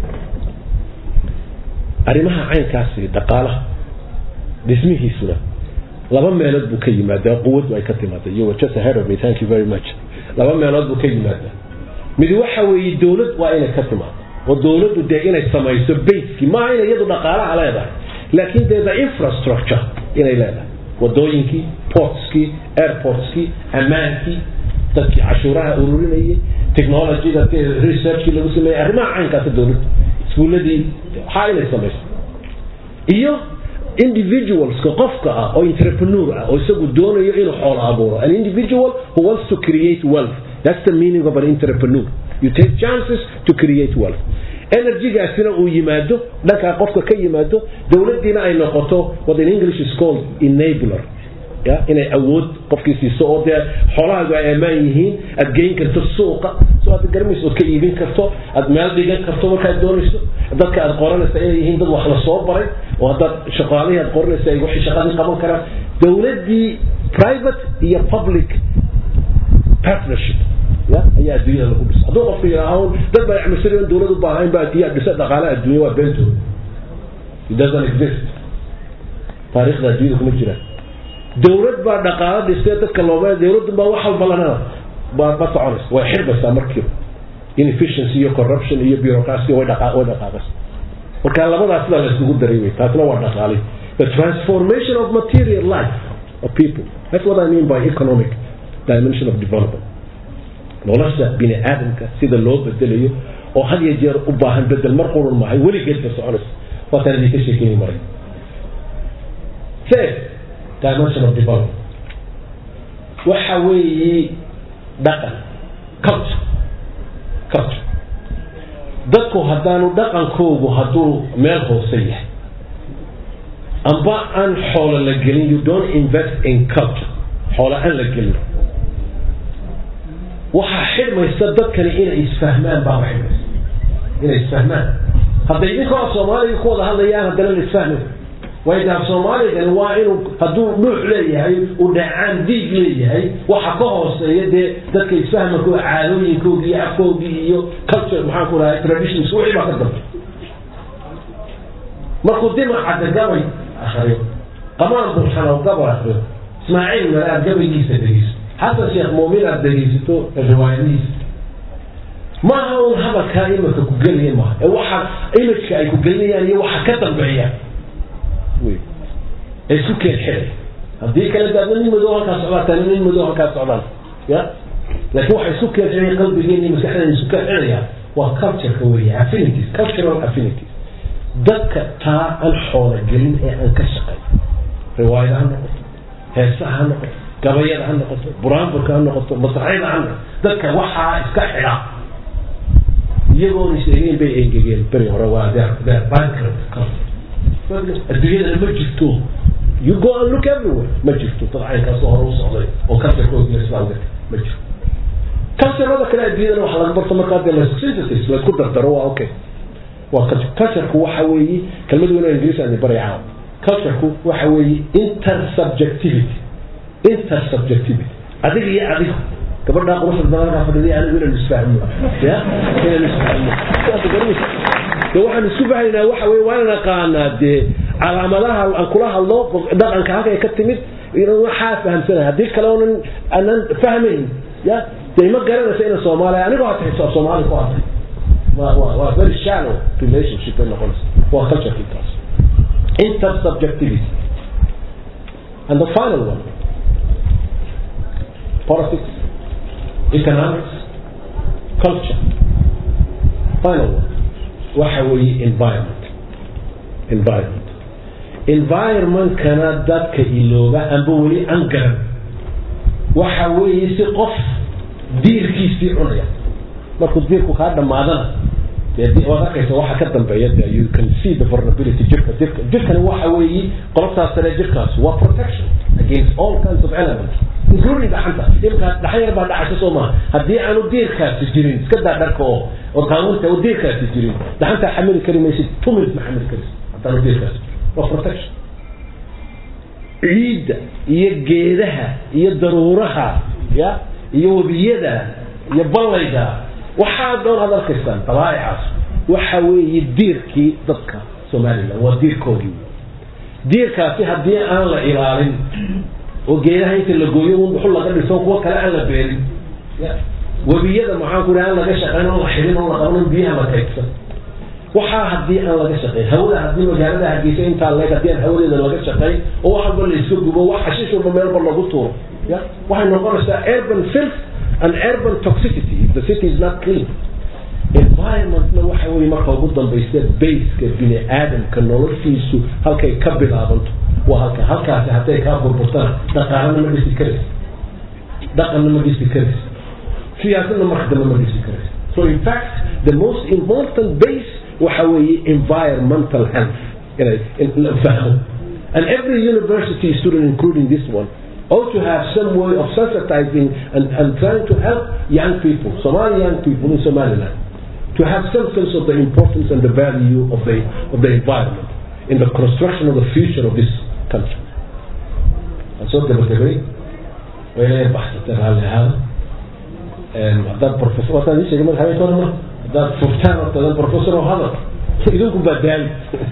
arrimaha caynkaasi dhaqaalaha dhismihiisuna laba meelood buu ka yimaadaa quwadu ay ka timaada you were just ahead of me thank you very much laba meelood buu ka yimaadaa mid waxa weeye dowlad waa inay ka timaado oo dowladdu dee inay samayso baskii maaha inay iyadu dhaqaalaha leedahay laakiin dee the infrastructure inay leedahay wadooyinkii portskii airportskii ammaankii dadkii cashuuraha ururinayay technologyda researchkii lagu sameeyey arrimaha caynkaasa dowladdu iskuuladii waxaa inay samayso iyo individualska qofka ah oo entrepreneur ah oo isagu doonayo inuu xoolo abuuro an individual who wants to create wealth That's the meaning of an entrepreneur. You take chances to create wealth. energygaasina uu yimaado dhankaa qofka ka yimaado dowladiina ay noqoto what in english is called enabler ya inay awood qofkii siiso oo dee xoolahaagu ay ammaan yihiin aad geyn karto suuqa soo aad garmayso ood ka iibin karto aad meel dhigan karto markaad doonayso dadka aad qoranaysa inay yihiin dad wax la soo baray oo haddaad shaqaalihii aad qoranaysa ay waxay shaqadii qaban karaan dowladdii private iyo public partnership ya ayaa adduunyada lagu dhisa hadduu qofku yidhaaho dad baa yacmisanayo in dowlad u baahan baa yaa dhisa dhaqaale adduunya waa beentooda it doesn't exist taariikhda adduunyada kuma jiraan dowlad baa dhaqaalo dhistay dadka looma dowladdu baa wax walba lanana baa ma soconaysa way xirbaysaa markiiba inefficiency iyo corruption iyo bureaucracy way dhaqa way dhaqaaqaysa marka labadaas sidaa la isugu daray wey taasna waa dhaqaale the transformation of material life of people that's what I mean by economic dimension of development nolosha bini aadamka sida loo bedelayo oo had iyo jeer u baahan bedel mar qurun mahay weligeedba soconaysa waataan idinka sheekeynay maray third dimension of development waxa weeye dhaqan culture culture dadku haddaanu dhaqankoogu hadduu meel hoose yahay amba aan xoolo la gelin you don't invest in culture xoolo aan la gelin waxaa xidhmaysa dadkani inay isfahmaan baa xidhmaysa inay isfahmaan hadday idinkoo soomaaliga ku wada hadlayaan haddana la isfahmay waydaa soomaaligani waa inuu hadduu dhuux leeyahay uu dhacaan diig leeyahay waxa ka hooseeya dee dadka isfahmankoo caadooyinkoodii iyo afkoodii iyo culture maxaan ku dhahay traditions wixii baa ka dambe markuu dimacadda gabay akriyo qamaan bulxanow gabay akriyo ismaaciil male aad gabaygiisa dhegeyso xasan sheekh muumin aad dhegeysato riwaayadihiisa maaha un hadalkaa imika ku gelaya maaha ee waxa imijka ay ku gelinayaan iyo waxa ka dambeeya ee isku keen xidhay haddii kale daadna nin madow halkaa socdaa tani nin madow halkaa socdaan ya laakiin waxa isku keen xidhay qalbigeena iyo maskaxdeena isku keen xidhaya waa cultureka weeye affinities cultural affinities dadka taa aan xoola gelin ee aan ka shaqay riwaayada ha noqoto heesaha ha noqoto gabayada ha noqoto buraanburka ha noqoto masraxyada ha noqoto dadka waxaa iska xidha iyagoona sheegeen bay engegeen beri hore waa adduunyadana ma jirto you go and look everywhere ma jirto dad caynkaasoo hore u socday oo culturekoodii islaamka ma jirto culturada kale adduunyadana waxa laga barto markaa dee laysku laysku dardaro waa okay waa cultureku waxa weeye kelmad weyn oo ingiriis aan baraya caawa cultureku waxa weeye intersubjectivity intersubjectivity adiga iyo adiga gabadhaa quruxda badankaa fadhiday anigu inaan isfahmo ya inaan isfahmo de waxaan isku fahaynaa waxa weye waa naqaanaa dee calaamadaha aan kula hadlo dhaqanka halkay ka timid waxaa fahamsanaya haddii kale oonan aanan fahmayn ya dee ma garanaysa ina soomaaliya anigoo hata xisaab soomaali ku hadlay waa waa waa very shallow relationship ay noqonaysa waa cultureki taas intersubjectivity and the final one politics economics culture final one waxa weeye environment environment environmentkana dadka ilooba amba weli aan garan waxa weeye si qof diirkiisii cunaya markuu diirku kaa dhamaadana waad arkaysa waxa ka dambeeya de you can see the vulnerability jirka jirka jirkani waxa weeye qolobtaas sare jirkaas waa protection against all kinds of elements including dhaxanta imka dhaxan yar baa dhacaysa soo maha haddii aanu diirkaasi jirin iska daa dharka oo oo qaanuunta oo diirkaasi jirin dhaxantaa xamili kari maysid two minutes ma xamili karaysid haddaanu diirkaasi waa protection ciidda iyo geedaha iyo daruuraha ya iyo webiyada iyo ballayda waxaa doon aad arkaysaan dabaa'icaas waxa weeye diirkii dadka somalilan waa diirkoodii diirkaasi haddii aan la ilaalin oo geedaha inta la gooyo un dhuxul laga dhiso kuwa kale aan la beerin webiyada maxaan ku aan laga shaqayn oo la xidhin oo la qabanin biyaha la kaydsan waxaa haddii aan laga shaqayn hawada haddii magaalada hargeysa intaa leeg haddii aan hawadeeda laga shaqayn oo wax walba la iska gubo wax xashiish walba meelba lagu tuuro ya waxay noqonaysaa urban filth and urban toxicity if the city is not clean environmentna waxa weeye marka ugu dambaysa baseka bini aadamka noloshiisu halkay ka bilaabanto waa halka halkaasi hadday kaa burburtana dhaqaalana ma dhisi karaysa dhaqanna ma dhisi karaysa siyaasadna marka dambe ma dhisi karaysa so in fact the most important base waxa weeye environmental health inay fahmo and every university student including this one ought to have some way of sensitizing and, and trying to help young people, Somali young people in Somaliland, to have some sense of the importance and the value of the, of the environment in the construction of the future of this country. And so the Bakari, وين بحثت على هذا هذا بروفيسور وقت هذه شيء ما هذا ترى هذا فوتان هذا بروفيسور وهذا idinku baa daali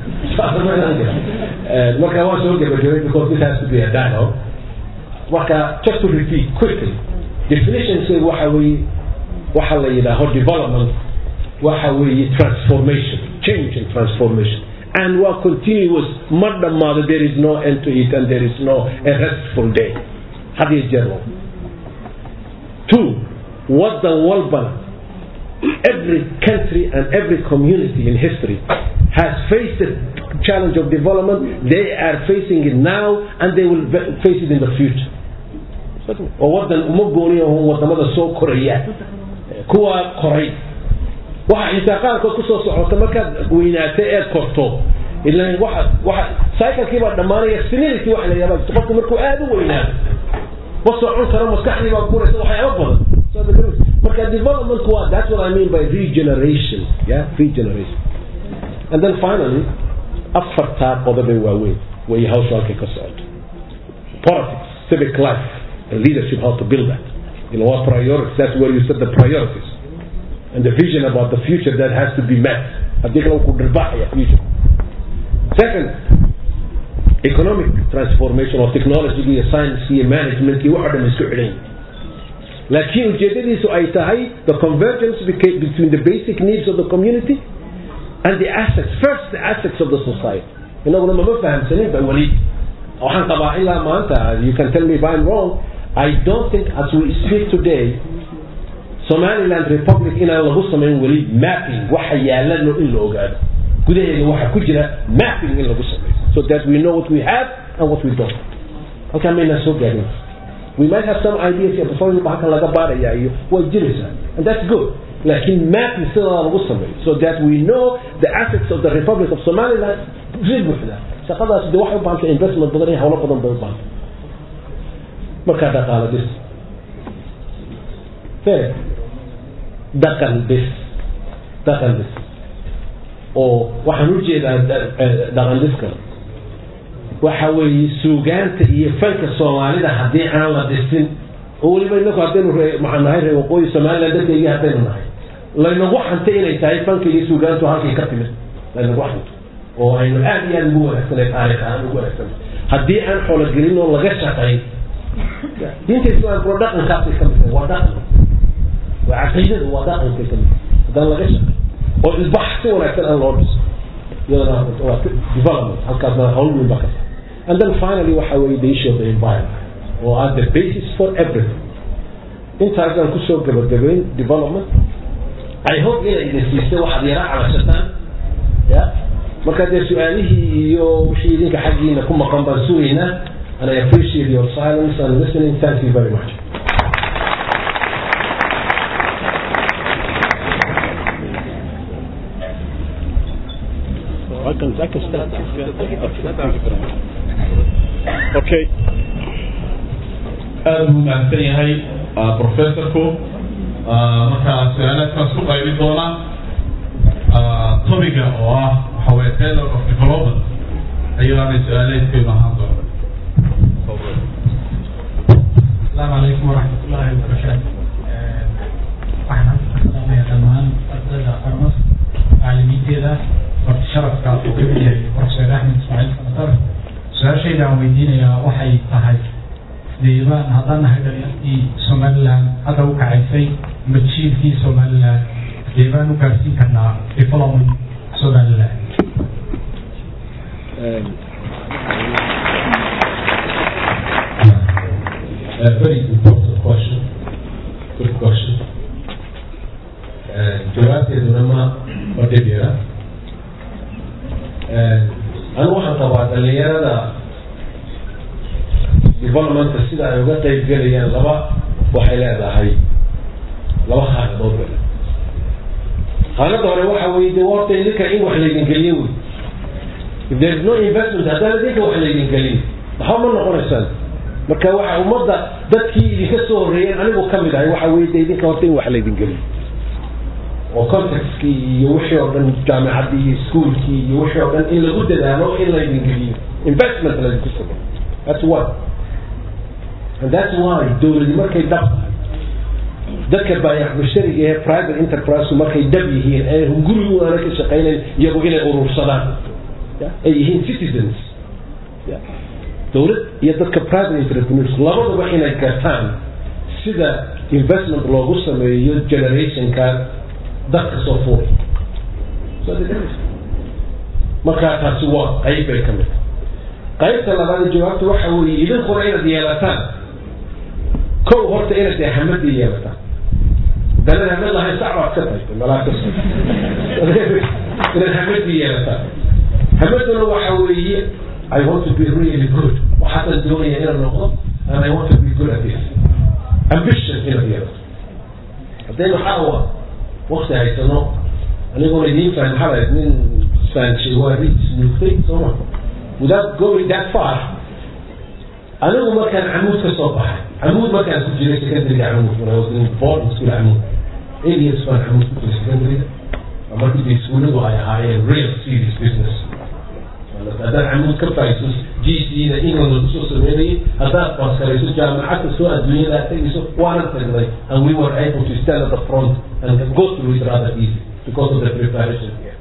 marka waa soo gabagabay because this has to be a dialogue marka just to repeat quickly definitions waxa weeye waxa la yidhaaho development waxa weeye transformation change and transformation and waa continuous ma dhammaado there is no end to it and there is no a restful day had iyo jeer walba two wadan walbana every country and every community in history has faced the challenge of development they are facing it now and they will face it in the future oo wadan uma gooniya wadamada soo koraya kuwa koray waxa xitaa qaarkood kusoo socota markaad weynaatay eed korto ilan waxa waxa cyclekii baa dhammaanaya senility waxa la yidhahdaa qofku markuu aada u weynaado ma socon karo maskaxdii baa guraysa waxyaaba badan marka development waa that's what I mean by regeneration yeah regeneration and then finally afartaa qodobay waaweyn way hawsha halkay ka socoto politics civic life and leadership how to build that you know what priorities that's where you set the priorities and the vision about the future that has to be met haddii kale ku dhirbaxaya future second economic transformation of technology iyo science iyo management iyo waxa dhan isku xidhan laakiin ujeedadiisu ay tahay the convergence between the basic needs of the community and the assets first the assets of the society inaguna mama fahamsanin ba weli waxaan qabaa ilaa maanta you can tell me if I'm wrong I don't think as we speak today somaliland republic inaan lagu samayn weli mapping waxa yaalano in la ogaado gudaheeda waxa ku jira mapping in lagu sameeyo so that we know what we have and what we don't halkaa maynaan soo gaarin we might have some ideas here before halkan laga baaraya iyo way jiraysaa and that's good laakiin mapping sidaa lagu sameeyo so that we know the assets of the republic of somaliland si buuxda shaqadaas de waxay u baahantay investment badan iyo hawlo badan bay u baahantay markaa dhaqaalo bis third dhaqan bis dhaqan bis oo waxaan u jeedaa dhaqan biska waxa weeye suugaanta iyo fanka soomaalida haddii aan la dhisin oo weliba inaku haddaynu maxaan nahay reer waqooyi somaliland dadkaygii haddaynu nahay laynagu xantay inay tahay fanka iyo suugaantu halkay ka timid laynagu xanto oo aynu aad iyo aad ugu wanaagsanay taariikh ahaan ugu wanaagsanay haddii aan xoologelin oo laga shaqayn diinta islaamka waa dhaqankaasay ka mid waa dhaqan waa caqiidada waa dhaqankay ka mid haddaan laga shaqayn oo ilbax si wanaagsan aan loo dhiso iyadana waa development halkaasna hawl weyn baa ka and then finally waxa weeye the issue of the environment oo are the basis for everything intaasaan kusoo gabagabayn development I hope inay idin siisay waxaad yara calashataan ya marka dee su-aalihii iyo wixii idinka xaggiina ku maqan baan sugaynaa and I appreciate your silence and listening thank you very much I can, I can start. Okay. aada buu mahadsan yahay professorku marka su-aalaadkaan isku qaybin doona topiga oo ah waxa weye tailor of development ayadaanay su-aaleedkeenu ahaan doona السلام عليكم ورحمة الله وبركاته. waxaan salaamaya dhammaan ardayda armas macalimiinteeda horta sharafka uu ka mid yahay professor axmed ismaaciil samatar su-aashayda aan weydiinayaa waxay tahay deebaan haddaan nahay dhalinyartii somaliland hadda u kacaysay majiilkii somaliland deebaan u gaarsiin karnaa development somaliland A very important question. Good question. jawaabteeduna ma ma dhib yara anu waxaan qabaa dhalinyarada developmentka sida ay uga qayb gelayaan laba waxay leedahay laba khaanadood bay khaanada hore waxa weye de horta idinka in wax laydin geliyo wey if there is no investment haddaan idinka wax laydin gelin maxba ma noqonaysaan marka waxa ummadda dadkii idinka soo horreeyeen anigu ka mid ahay waxa weye de idinka horta in wax laydin geliyo oo contextkii iyo wixii oo dhan jaamicaddii iyo iskuolkii iyo wixii oo dhan in lagu dadaalo in laydin geliyo investment laydinku sameyo that's one and that's why dowladi markay dhab tahay dadka baayac mushtariga ee private enterprise markay dhab yihiin ee gurigu aana ka shaqaynayn iyagu inay urursadaan ay yihiin citizens dowlad iyo dadka private entrepreneurs labadaba inay gartaan sida investment loogu sameeyo generationka dadka soo fuulay markaa taasi waa qayb bay ka mid qaybta labaad jawaabta waxa weeye idinkuna inaad yeelataan kow horta inaad dee hamadii yeelataan dalada hamad lahayn sac baad ka tahay malaakas inaad hamadii yeelataan hamaduna waxa weeye I want to be really good waxaasan doonaya inaan noqdo and I want to be good at this ambition inaad yeelato haddaynu xaawa wakti haysano aniguna idiin fahan maxaa nin fahanshay waa ris nuugtay sooma without going that far anigu markaan camuud ka soo baxay camuud markaan ku jiray secondary camuud when I was in boarding school camuud eight years baan camuud ku jiray secondary markii iskuulladu ay ahaayeen real serious business haddaad camuud ka fahayso g c da england lagu soo sameynayay haddaad baskarayso jaamacadda soo adduunyada tegayso waanan tagnay and we were able to stand at the front and go through it rather easy because of the preparation here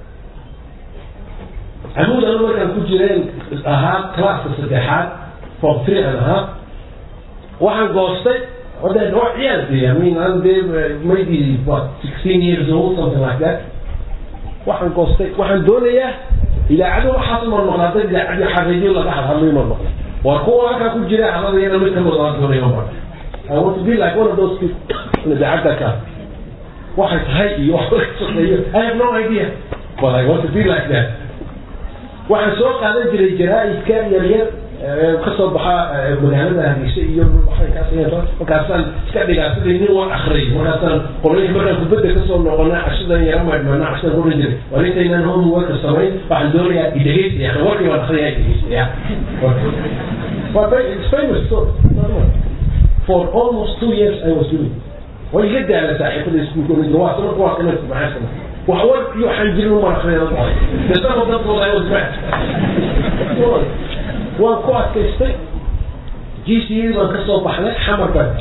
camuud anu markaan ku jireen ahaa classka saddexaad form three and ahaa waxaan goostay ode waa ciyaal de I mean I'm there maybe what sixteen years old something like that waxaan goostay waxaan doonayaa idaacado waxaas mar maqlaatay idaacadii xariijiyo laga hadhadlay mar maqlay waa kuwa halkaa ku jira hadladayana mid kamid aan doonaya mar I want to be like one of those people idaacadda ka waxay tahay iyo wax laga shaqeeyo I have no idea but I want to be like that waxaan soo qaadan jiray jaraa'idka yaryar ka soo baxa magaalada hargeysa iyo markaasaan iska dhigaa sidii nin waan akhriyay markaasaan qolooyin markaan kubadda kasoo noqona cashadan yara maydhmaana cashadan ku jiray waa nintaynaan homeworka samayn waxaan doonayaa idhegeystaya warkii waan akhriyaya idhegeystaya It's famous story. For almost two years I was doing it. way iga daala saaxiibada iskuulka waa sama kuwaa kana maxaa sama wax war iyo waxaan jirin umar akhriyada qoray dasama dadkooda ay wasbaa waan ku adkaystay g c a baan ka soo baxnay xamar baan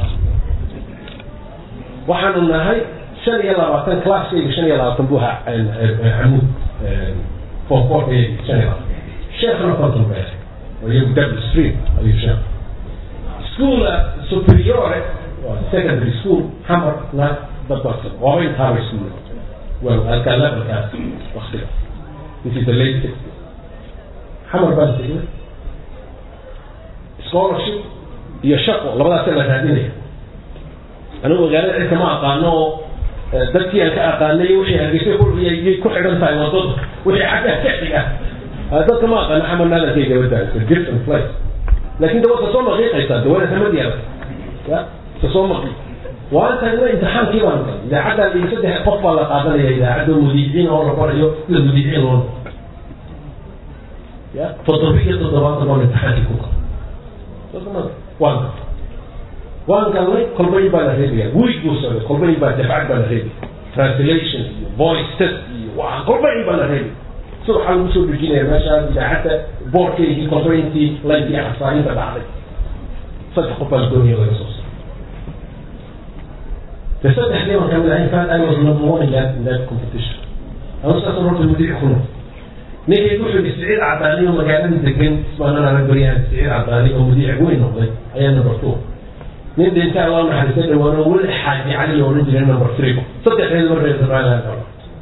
waxaanu nahay shan iyo labaatan classkayga shan iyo labaatan buu ahaa camuud foforkayga shan iyo labaatan sheekhna konton bay ahay iyagu double street ayuu sheekh school superiore secondary school xamar na dadbasan waaba intaabay iskuul well halkaa levelkaas waktiga this is the late sixty xamar baan tegnay scholarship iyo shaqo labadaasa la raadinaya anigu magaalada cidka ma aqaano oo dadkii aan ka aqaanay wixii hargeysay yay ku xidhan tahay wadada wixii xagga ka xiga dadka ma aqaano xamar naadankay gabadha it's a different place laakin de waa soo maqiiqaysaa de waana samad yaala ya kasoo maqi waan tagnay imtixaankii baan galay idaacadda iyo saddex qof baa la qaadanaya idaacadda mudiiciin oo la barayo sida mudiiciin loo ya toddoba iyo toddobaatan baan imtixaankii ku galay waan galay waan galnay kolbayin baa la reebaya wiig buu socday kolbayin baa dafcad baa la reebaya translation iyo voice test iyo waa kolbayin baa la reebaya sida waxaa lagu soo dejinaya meeshaas idaacadda boorkeygii kolbayintii lankii xasaarinta dhacday saddex qof baa la doonaya laga soo saaray the saddex day waan kamid ahay fact I was number one in that in that competition anu saas horta mudiic ku noqday ninkay wuxuu yidhi siciid cadaani oo magaalada degan ismaanana baryahan siciid cadaani oo mudiic weyn noqday ayaa number two nin dhinta allah naxariista dhawaano weli xaaji cali oo odhan jiray number three saddexdeed mar reer israa'iil galo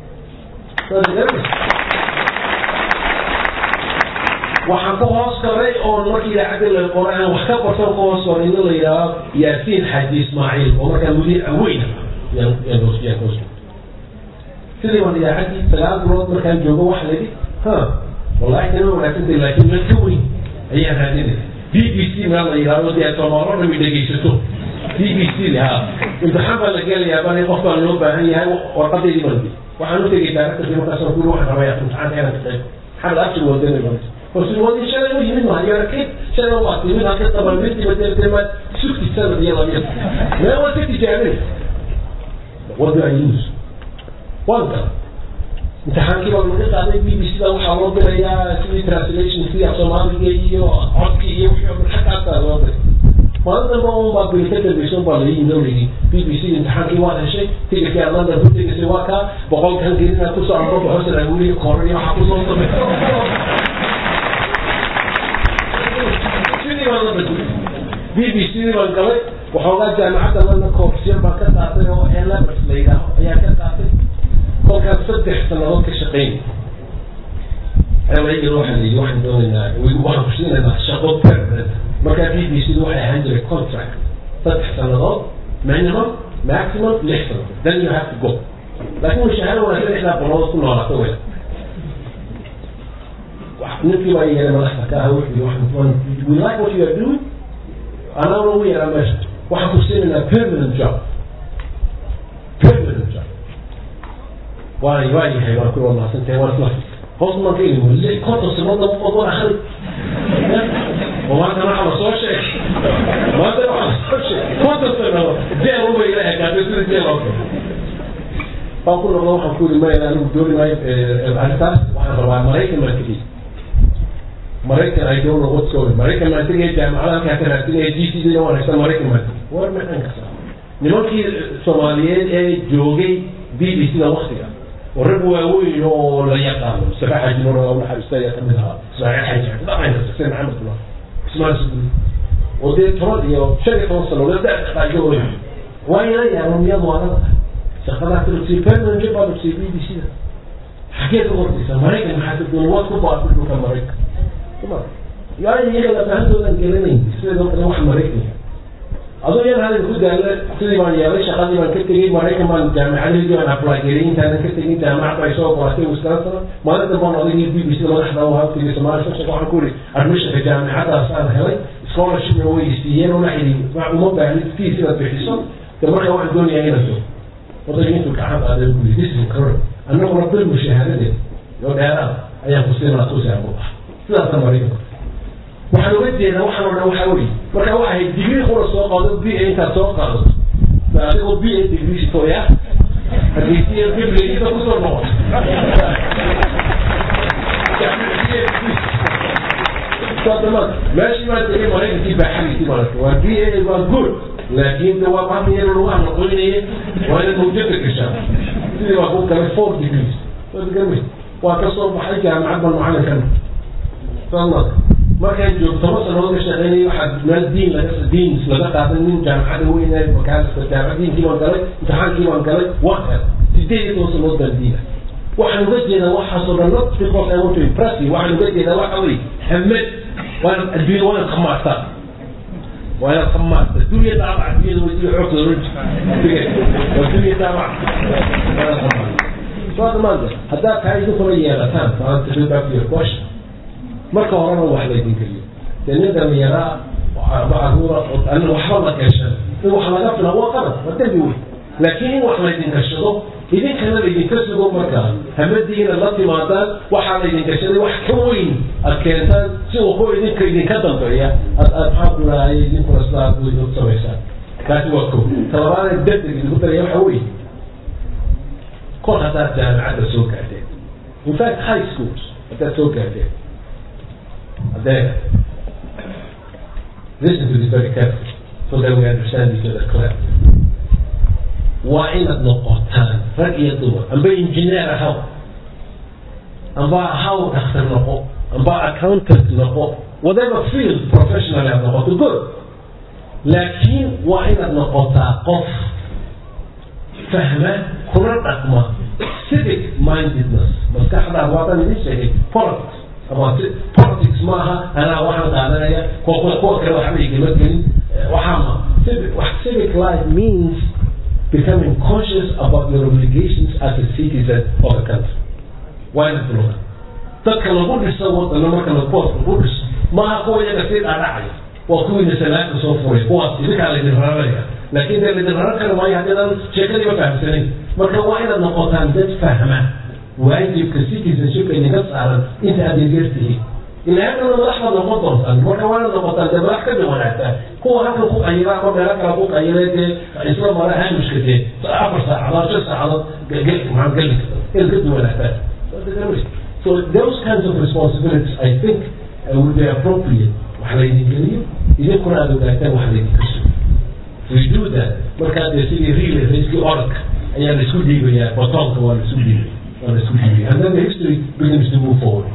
waxaan ku hoos galay oo markii idaacadda la qoray aan wax ka bartan ku hoos galay nin la yidhaaho yaasiin xaaji ismaaciil oo markaa mudiica weyn yaan hoos yaan hoos sidii baan idaacaddii sagaal bilood markaan joogo waxa la yidhi ha wallahi tani wanaagsantay laakiin meel ka weyn ayaan raadinay b b c meel la yidhahdo dee soomaalo dhami dhegaysato b b c ha imtixaan baa la gelayaa bani qof baa loo baahan yahay warqadeydii baan di waxaan u tegay daaraktarkii markaasaan kuli waxaan rabaya imtixaanka inaan ka qayb maxamed abshir wadani baan horsuwadii shalay u yimid maayo arkid shalay waa timid halka tabamirtiba deertema sugti sanad iyo lamid mee waa ka tijaabinay what do I use waan gala imtixaankii baa laga qaaday b b c da waxaa loo dirayaa sidii translation sidii af soomaaliga iyo codki iyo wixii oo dhan xaggaasaa loo diray maalin dambe un baa bil ka dambaysa baa la yimid oo layidhi b b c imtixaankii waad heshay tigirkii aad london ku tegaysay waa kaa boqolkan gelinaad kusoo arko hosan aguuri koran iyo waxaa kusoo samay sidii baan la badiyay b b c dii baan galay waxoogaa jaamacadda lana koofsiyan baan ka qaatay oo elabers la yidhaaho ayaa ka qaatay kolkaas saddex sannadood ka shaqayn ayaa waxaa layidhi waxaan doonaynaa waxaan ku siinaynaa shaqo permanent markaa b b c waxay ahaan jiray contract saddex sannadood minimum maximum lix sannadood then you have to go laakiin mushaaharo wanaagsan lixdaa boqolood ku noolaato wey ninkii baa yeelay madaxda ka ah wuxuu waxaan we like what you are doing anaguna ugu yeeraa meesha waxaan ku siinaynaa permanent job permanent job waa waa yahay waan ku wanaagsantahay waan isla hoos maan ka ilimo lix konton sanoodna ogon akhri oo maanta waxaa la soo sheegay maanta waxaa la soo sheegay konton sanood deel uba ila ekaatay sida deel oo kale baan ku noqdo waxaan ku yidhi maya anigu dooni maayo arrintaas waxaan rabaa maraykan baan tegey maraykan ay don't know what's going maraykan baan tegay jaamacada halkaa ka raadinaya g c d waan haysta maraykan baan tegey war maxan kasa nimankii soomaaliyeed ee joogay b b c da waktiga oo rag waaweyn oo la yaqaano mustafa xaji nur oo naxariista ayaa kamid ahaa ismaaciil xaji dhaqan kasta sida maxamed kula ismaal suduri oo dee toban iyo shan iyo toban sano la daqaajo oo waa ila yaabo miyadu waa la shaqadaa kalugsiy permanent job baa lugsiy b b c da xagee ka hordaysa maraykan maxaa ka doonay waad ku baaqi dhulka maraykan kuma yaa iyaga lafahantoodan gelanayn sidoo kale wax maraykan aduu yan hadin ku daala sidii baan yeelay shaqadii baan ka tegey maraykan baan jaamicadii baan apply gelay intaanan ka tegin jaamacad bay soo qoratay wisconsin maalin dambe aan odaygii b b c da madaxda u haftigay soomaali soo waxaan ku yidhi admissionka jaamicadaas aan helay scholarshipna way siiyeen oo laxidi uma baahnin fees inaad bixiso de marka waxaan doonayaa inaad joogto odayga intuu gacan qaaday ku yidhi this is correct annaguna bil mushaahadadeed iyo dheeraad ayaan ku siinaa tuusi aan ku baxa sidaasa maraykanka waxaan uga jeedaa waxaan o dhan waxaa weye marka waxay digrii kula soo qaado b a intaad soo qaadato adigoo b a degree sitoya hargeysiya bibligiisa kusoo noqoto meeshii baa tegay maraykankii baaxadiisii maaragta waa b a waa good laakiin de waa bahmi yar lagu amaqoynaya waa inaad mawjada gashaa sidii waa ku galay four degrees waa ka soo baxay jaamacad baan macalinkana soma markaan joog toban sanood ka shaqeynay waxaa meel diin laga diin laga qaaday nin jaamacada weynaay markaas jaamacad diinkii baan galay imtixaankii baan galay waa sideed iyo toban sanood baan diina waxaan uga jeedaa waxaasoo dhan not because I want to impress you waxaan uga jeedaa waxa weye hamed waan adduunya waa inaad khamaartaa waa inaad khamaarta dunya daabac adduunyada way sii xoogta oran waa dunya daabac waa inaad khamaarta soo dhamaanta haddaad kaa idinkuna yeelataan maanta go back to your question marka horena wax laydin geliyo dee nin dhalinyaraa macaruura ana waxba la gashan in wax laga fila waa qalad waa dembi weyn laakiin in wax laydin gashado idinkana laydinka sugo markaa hamadiina la timaadaan waxaa laydin gashaday wax ka weyn aad keentaan si waxu idinka idinka dambeeya ad aad maxaa ku lahay idinkuna sidaa u samaysaan kaasi waa ko talabaadee degdeg idinku daraya waxa weeye kor haddaad jaamacadda soo gaadheen in fact high schools haddaad soo gaadheen There. Listen to this very carefully so that we understand each other clearly. waa inaad noqotaan rag iyo dumar amba engineer ahaw amba ahaw dhakhtar noqo amba accountant noqo whatever field professional aad noqoto good laakiin waa inaad noqotaa qof fahma kuna dhaqma civic mindedness maskaxdaa waadan idin sheegay politics about politics maaha anaa waxaan qaadanaya kuwa kuwa kale waxba igama gelin waxaa ma civic life means becoming conscious about your obligations as a citizen of a country waa inaad bilowda dadka lagu dhiso wadana marka labood lagu dhiso maaha kuwa iyaga sii dhaadhacaya waa kuwiina salaada soo furay kuwaas idinkaa laydin raranaya laakiin dee laydin raran kari maayo haddaydan sheekadiiba fahamsanayn marka waa inaad noqotaan dad fahma waajibka citizenshipka idinka saaran inta aad yageer tihiin ilaahana madaxbaad noqon doontaan marka waa inaad noqotaan dee madax ka wanaagsan kuwa halka ku qayila ama meelo kale ku qayila dee isla mara haamishka dee afar saacadood shan saacadood maxaa geli inaad ka duwanaataan so those kinds of responsibilities I think uh, would be appropriate wax laydin geliyo idinkuna aad ogaataan wax laydinka sugo we do that markaa dee sidii real raiskii orodka ayaa la isku dhiibayaa batoonka waa la isku dhiibaya waa la isku dhiibaya and then the history begins to move forward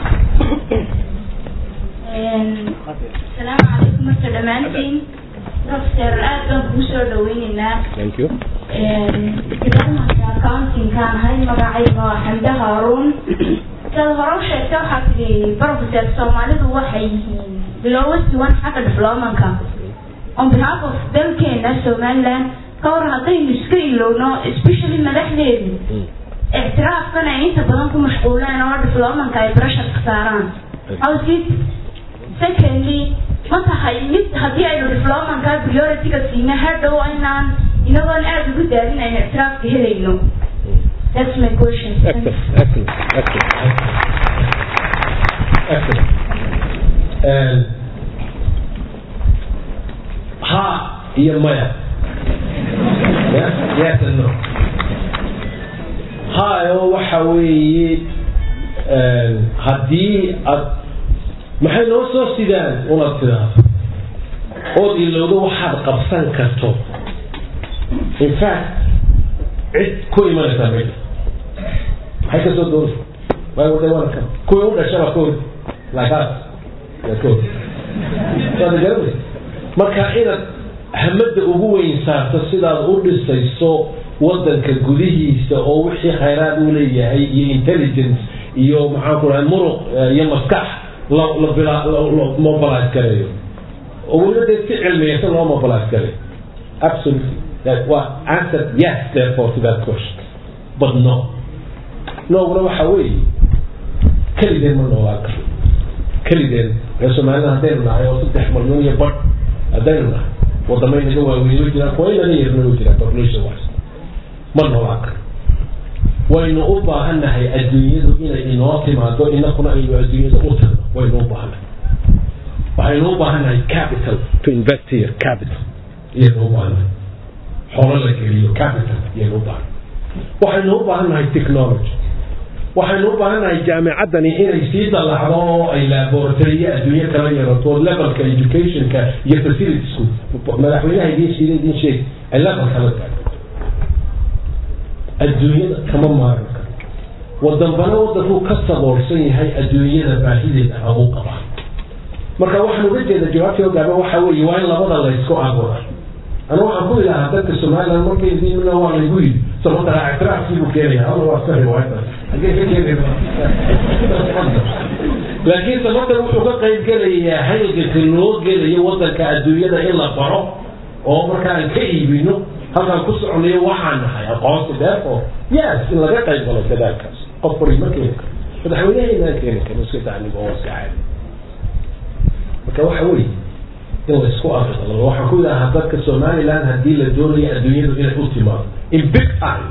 السلام عليكم مرتا دمانتين professor aad baan kugu soo dhaweynaynaa Thank you. departmentka accountingkaan ahay magacayga waa xamde haaruun sidaad hore u sheegtay waxaa tidhi professor soomaalidu waxay yihiin lowest one xagga diplomanka on behalf of dalkeena somaliland ka hor haddaynu iska ilowno especially madaxdeedu ictiraafkan ay inta badan ku mashquuleen oo diplomanka ay pressurka saaraan howsid secondly ma tahay mid haddii aynu diplomanka priority-ga siina hadhow inaan inagoon aada ugu daadin aynu ictiraafka helayno that's my question Excellent, excellent, excellent. Excellent. And ha iyo maya. Yes, yes and no. Ha oo waxa weeye een, haddii aad maxay noo soo sidaan unaad tidaahdo ood ilowdo waxaad qabsan karto in fact cid ku imanaysaa meesha maxay kasoo doonaysa way waday waana kan kuwii u dhashaba ka hor laakaas yaa ka hor waad garanaysa marka inaad hamada ugu weyn saarto sidaad u dhisayso wadanka gudihiisa oo wixii khayraad uu leeyahay iyo intelligence iyo maxaan ku dhahay muruq eh, iyo maskax la la bila- la- la mobilize gareeyo oo weliba dee si cilmiyeysan loo mobilize gareeyo absolutely that was answered yes therefore to that question but no nooguna waxa weeye keligeen ma noolaan karo keligeen reer soomaalida haddaynu nahay oo saddex malyan iyo badh haddaynu nahay wadamay naga waaweyno jiraan kuwa inaga yarnoo jiraan population wise ma noolaan karo waynu u baahannahay adduunyadu inay inoo timaado inakuna aynu adduunyada u tagno waynu u baahannahay waxaynu u baahannahay capital to invest here capital iyaynu u baahannahay xoolo la geliyo capital iyaynu u baahannahay waxaynu u baahannahay technology waxaynu u baahannahay jaamicaddani inay sii dallacdo oo ay laboratory iyo adduunyo kala yarato levelka educationka iyo facilitiesku madaxweynaha idiin shiida idiin sheeg ay level kala gaadho adduunyada kama maaran karo wadanbana wadankuu ka saboolsan yahay adduunyada baahideeda lagu qabaa marka waxaan uga jeeda jawaabtii hogaama waxa weeye waa in labada laysku abuura anu waxaan ku ilahaa dadka somaliland markay diimna waa laygu yidhi sababta ictiraafkii buu keenaya alla waa iska riwaayada hagee ka keenaysa laakiin sababta wuxuu ka qayb gelayaa halganka loo gelayo wadanka adduunyada in la baro oo markaan ka iibino halkaan ku soconayo waxaan nahay aqoonsi therefore yes in laga qayb galo dadaalkaas qof bari ma keeni karo madaxweynaheynaan keeni karin iska tacliim oo iska caadi marka waxa weeye in la isku aqbalo waxaan ku yidhahaa dadka somaliland haddii la doonayo adduunyadu inay u timaado in big time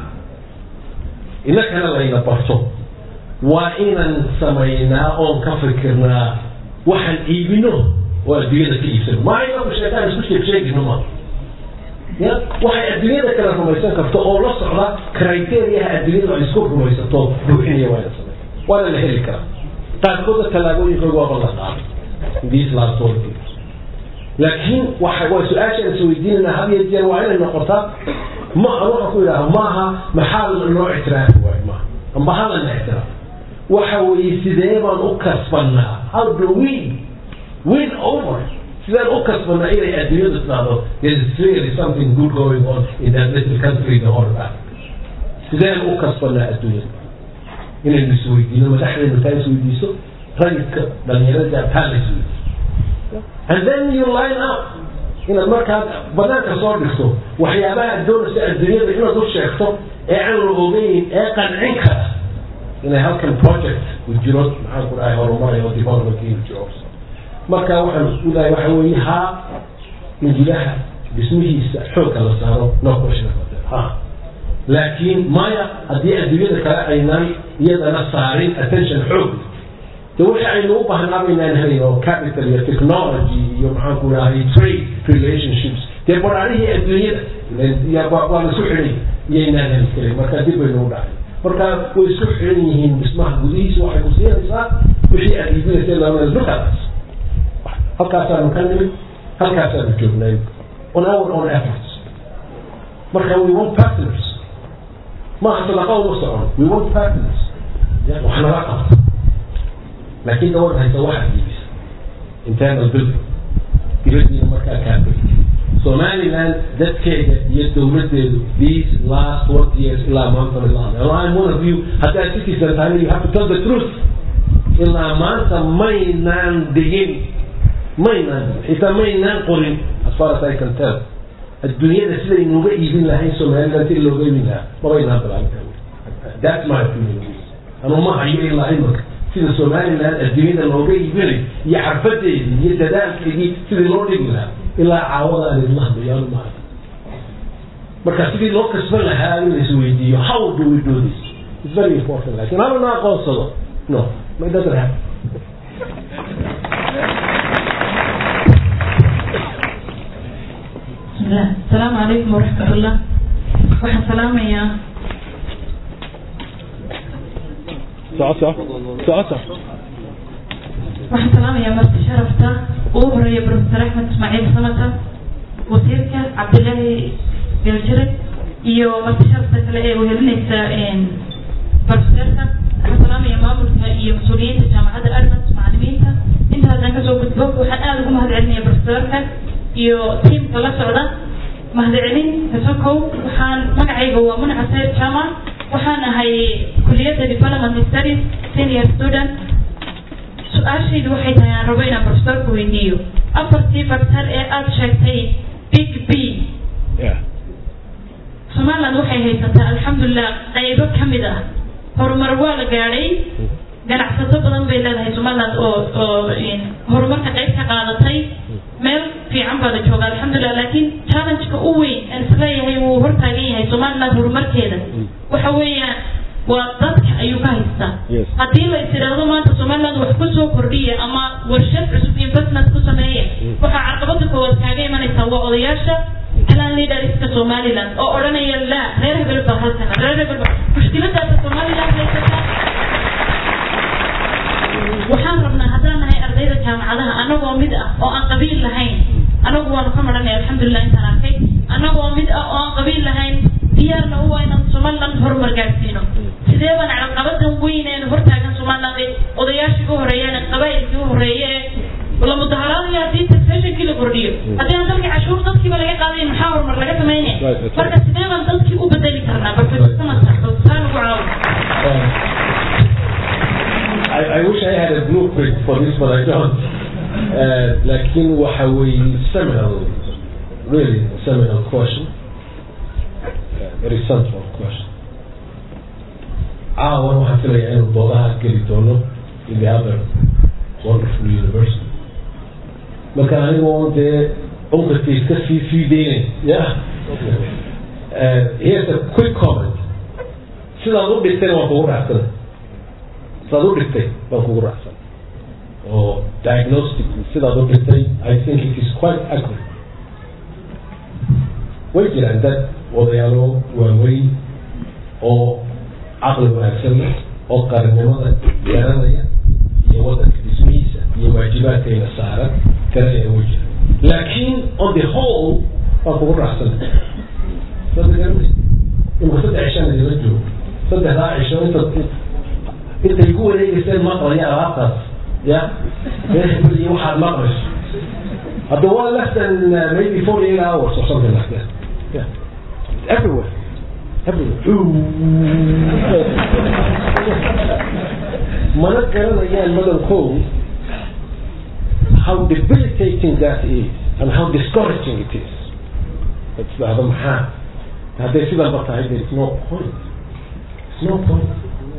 inakana layna barto waa inaan samaynaa oon ka fikirnaa waxaan iibino oo adduunyada ka iibsano maa inaku sheekaan isku sheeg sheegino ma ya waxay adduunyada kala rumaysan karto oo la socda criteriaha adduunyada ay isku rumaysato buuxinaya waa ina samey waana la heli karaa qaarkooda tallaabooyinkooda waaba la qaaday these last one years laakiin waxa waa su-aashaan isweydiinayna had iyo jeer waa inay noqotaa ma waxaan ku idhaha maaha maxaa loo ictiraafi waayo maaha amba halana ictiraaf waxa weeye sidee baan u kasbanaa how do we win over sideen u kasbanaa inay adduunyadu tidhaahdo there is clearly something good going on in that little country the whole of sideen u kasbanaa adduunyada inaynu isweydiino madaxdeenu taa isweydiiso rayidka dhalinyarada taa la isweydiiso and then you line up inaad markaad banaanka soo dhigto waxyaabaha aad doonaysa adduunyada inaad u sheegto ee aan la ogeyn ee qancin kara inay halkan project u jiro maxaan ku dhahay horumarayo development jiro marka waxaan isku dahay waxa weeye haa in gudaha dhismihiisa xoogga la saaro no question about that ha laakiin maya haddii adduunyada kale aynaan iyadana saarin attention xoog de waxa aynu u baahnaa baynaan helayn oo capital iyo technology iyo maxaan ku dhahay trade relationships dee baraarihii adduunyada waa la isku xidhay iyaynaan heli karin marka dib baynu u dhacay marka way isku xidhan yihiin dhismaha gudihiisa waxay ku siinaysaa wixii aad iibinaysa lama dukaas halkaasaanu ka nimid halkaasaanu joognay on our own efforts marka we want partners maaha sadaqa uma socon we want partners wax nala qabta laakiin gabadh haysa waxaad iibisa internal building dibadiina markaa kaabay somaliland dadkeega iyo dowladeedu these last twenty years ilaa maanta ilaa I'm one of you haddaad citizen tahay you have to tell the truth ilaa maanta maynaan dhigin maynaan xitaa maynaan qorin as far as I can tell adduunyada sidaynuga iibin lahayn somaliland si looga iibin lahaa mabaynaan bilaabin that's my opinion anuu ma hayo ilaa imika sida somaliland adduunyada looga iibinay iyo xarfadeedii iyo dadaalkeedii sidii loo dhigi lahaa ilaa caawada aan idla hadlayo anu maaha marka sidii loo kasban lahaa in la isweydiiyo how do we do this it's very important lakin haba na aqoonsado no my doesn't happen السلام عليكم ورحمة الله waxaan salaamayaa socoto socoto waxaan salaamayaa marti sharafta ugu horeeya professor axmed ismaaciil samata wasiirka cabdilaahi galjire iyo marti sharafta kale ee wehelinaysa professorka waxaan salaamayaa maamulka iyo mas-uuliyiinta jaamacadda admas macalimiinta inta haddaan kasoo gudbo waxaan aada ugu mahad celinaya professorka iyo tiimka la socda mahadcelin kasokow waxaan magacayga waa munaca sayr jama waxaan ahay kuliyadda development studies senior student su-aashaydu waxay tahay aan rabo inaan professorka weydiiyo afartii factor ee aada sheegtay big b somaliland waxay haysataa alxamdulilah qaybo ka mid ah horumar waa la gaadhay ganacsato badan bay leedahay somaliland oo oo horumarka qayb ka qaadatay meel fiican baa la jooga alxamdulilah laakiin challengeka u weyn aan isleeyahay wuu hortaagan yahay somaliland horumarkeeda waxa weeyaan waa dadka ayuu ka haystaa haddii la is idhaahdo maanta somaliland wax ku soo kordhiya ama warshad cusub investment ku sameeya waxaa caqabada koowaad kaaga imanaysaa waa odayaasha plan leaderska somaliland oo odhanaya la reer hebel baa halkana reer hebel baa mushkiladaasa somaliland haysataa waxaan rabnaa haddaan nahay ardayda jaamacadaha annagoo mid ah oo aan qabiil lahayn annagu waanu ka maranay alxamdulilah intaan arkay annagoo mid ah oo aan qabiil lahayn diyaarna u waa inaan somaliland horumar gaadhsiino sidee baan caqabadan weyn ee hortaagan somaliland ee odayaashii u horeeyeen qabaa'ilkii u horeeye ee la mudaharaadaya haddii taxationkii la kordhiyo haddii aan dalkii cashuur dadkiiba laga qaaday maxaa horumar laga samaynaya marka sidee baan dadkii u bedeli karnaa barfesamasaan ugu caawa I, I wish I had a blueprint for this, but I don't. Uh, لكن وحوي seminal, really seminal question, uh, very central question. caawan waxaan filayaa inuu doodaha geli doono in the other wonderful university marka anigoo dee unqadkiis ka sii sii deynayn yeah uh, here's a quick comment sidaad u dhigtayna waan kugu raacsanay sidaad u dhigtay baan kugu raacsan oo diagnostic sidaad u dhigtay i think it is quite accurate way jiraan dad odayaalo waaweyn oo caqli wanaagsan leh oo qaranimada garanaya iyo wadanka dhismihiisa iyo waajibaadkayna saaran garanaya way jiraan laakiin on the whole waan kugu raacsan sada garanaysa imaka saddex cishaan idila joogo saddexdaa cisho inta intay ku wareegeyseen maqlaya alaabtaas ya iyo waxaad maqlayso hadda waa less than uh, maybe forty eight hours or something like that yeah everywhere mana garanayaan madankoodu how debilitating that is and how discouraging it is isdhahdo maxaa hadday sidanba tahay there is no point is no point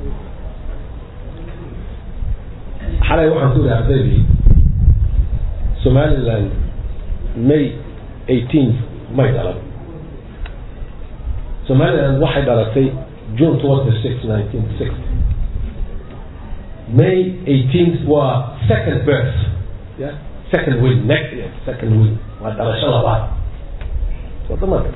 xalay waxaan ku yidhi ardaydii somaliland may eighteenth may dhalan somaliland waxay dhalatay june twenty six nineteen sixty may eighteenth waa second birth yeah second win next year second win waa dhalasho labaad wadamada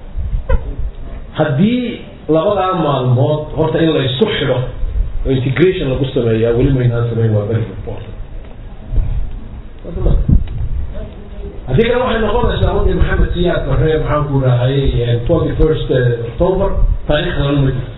haddii labadaa maalmood horta in la isku xidho oo integration lagu sameeyaa weli maynaan samayn waa very important wadamada haddii kale waxay noqonaysaa wadii maxamed siyaad barre maxaan ku raacayay twenty first october taariikhdan ma jirto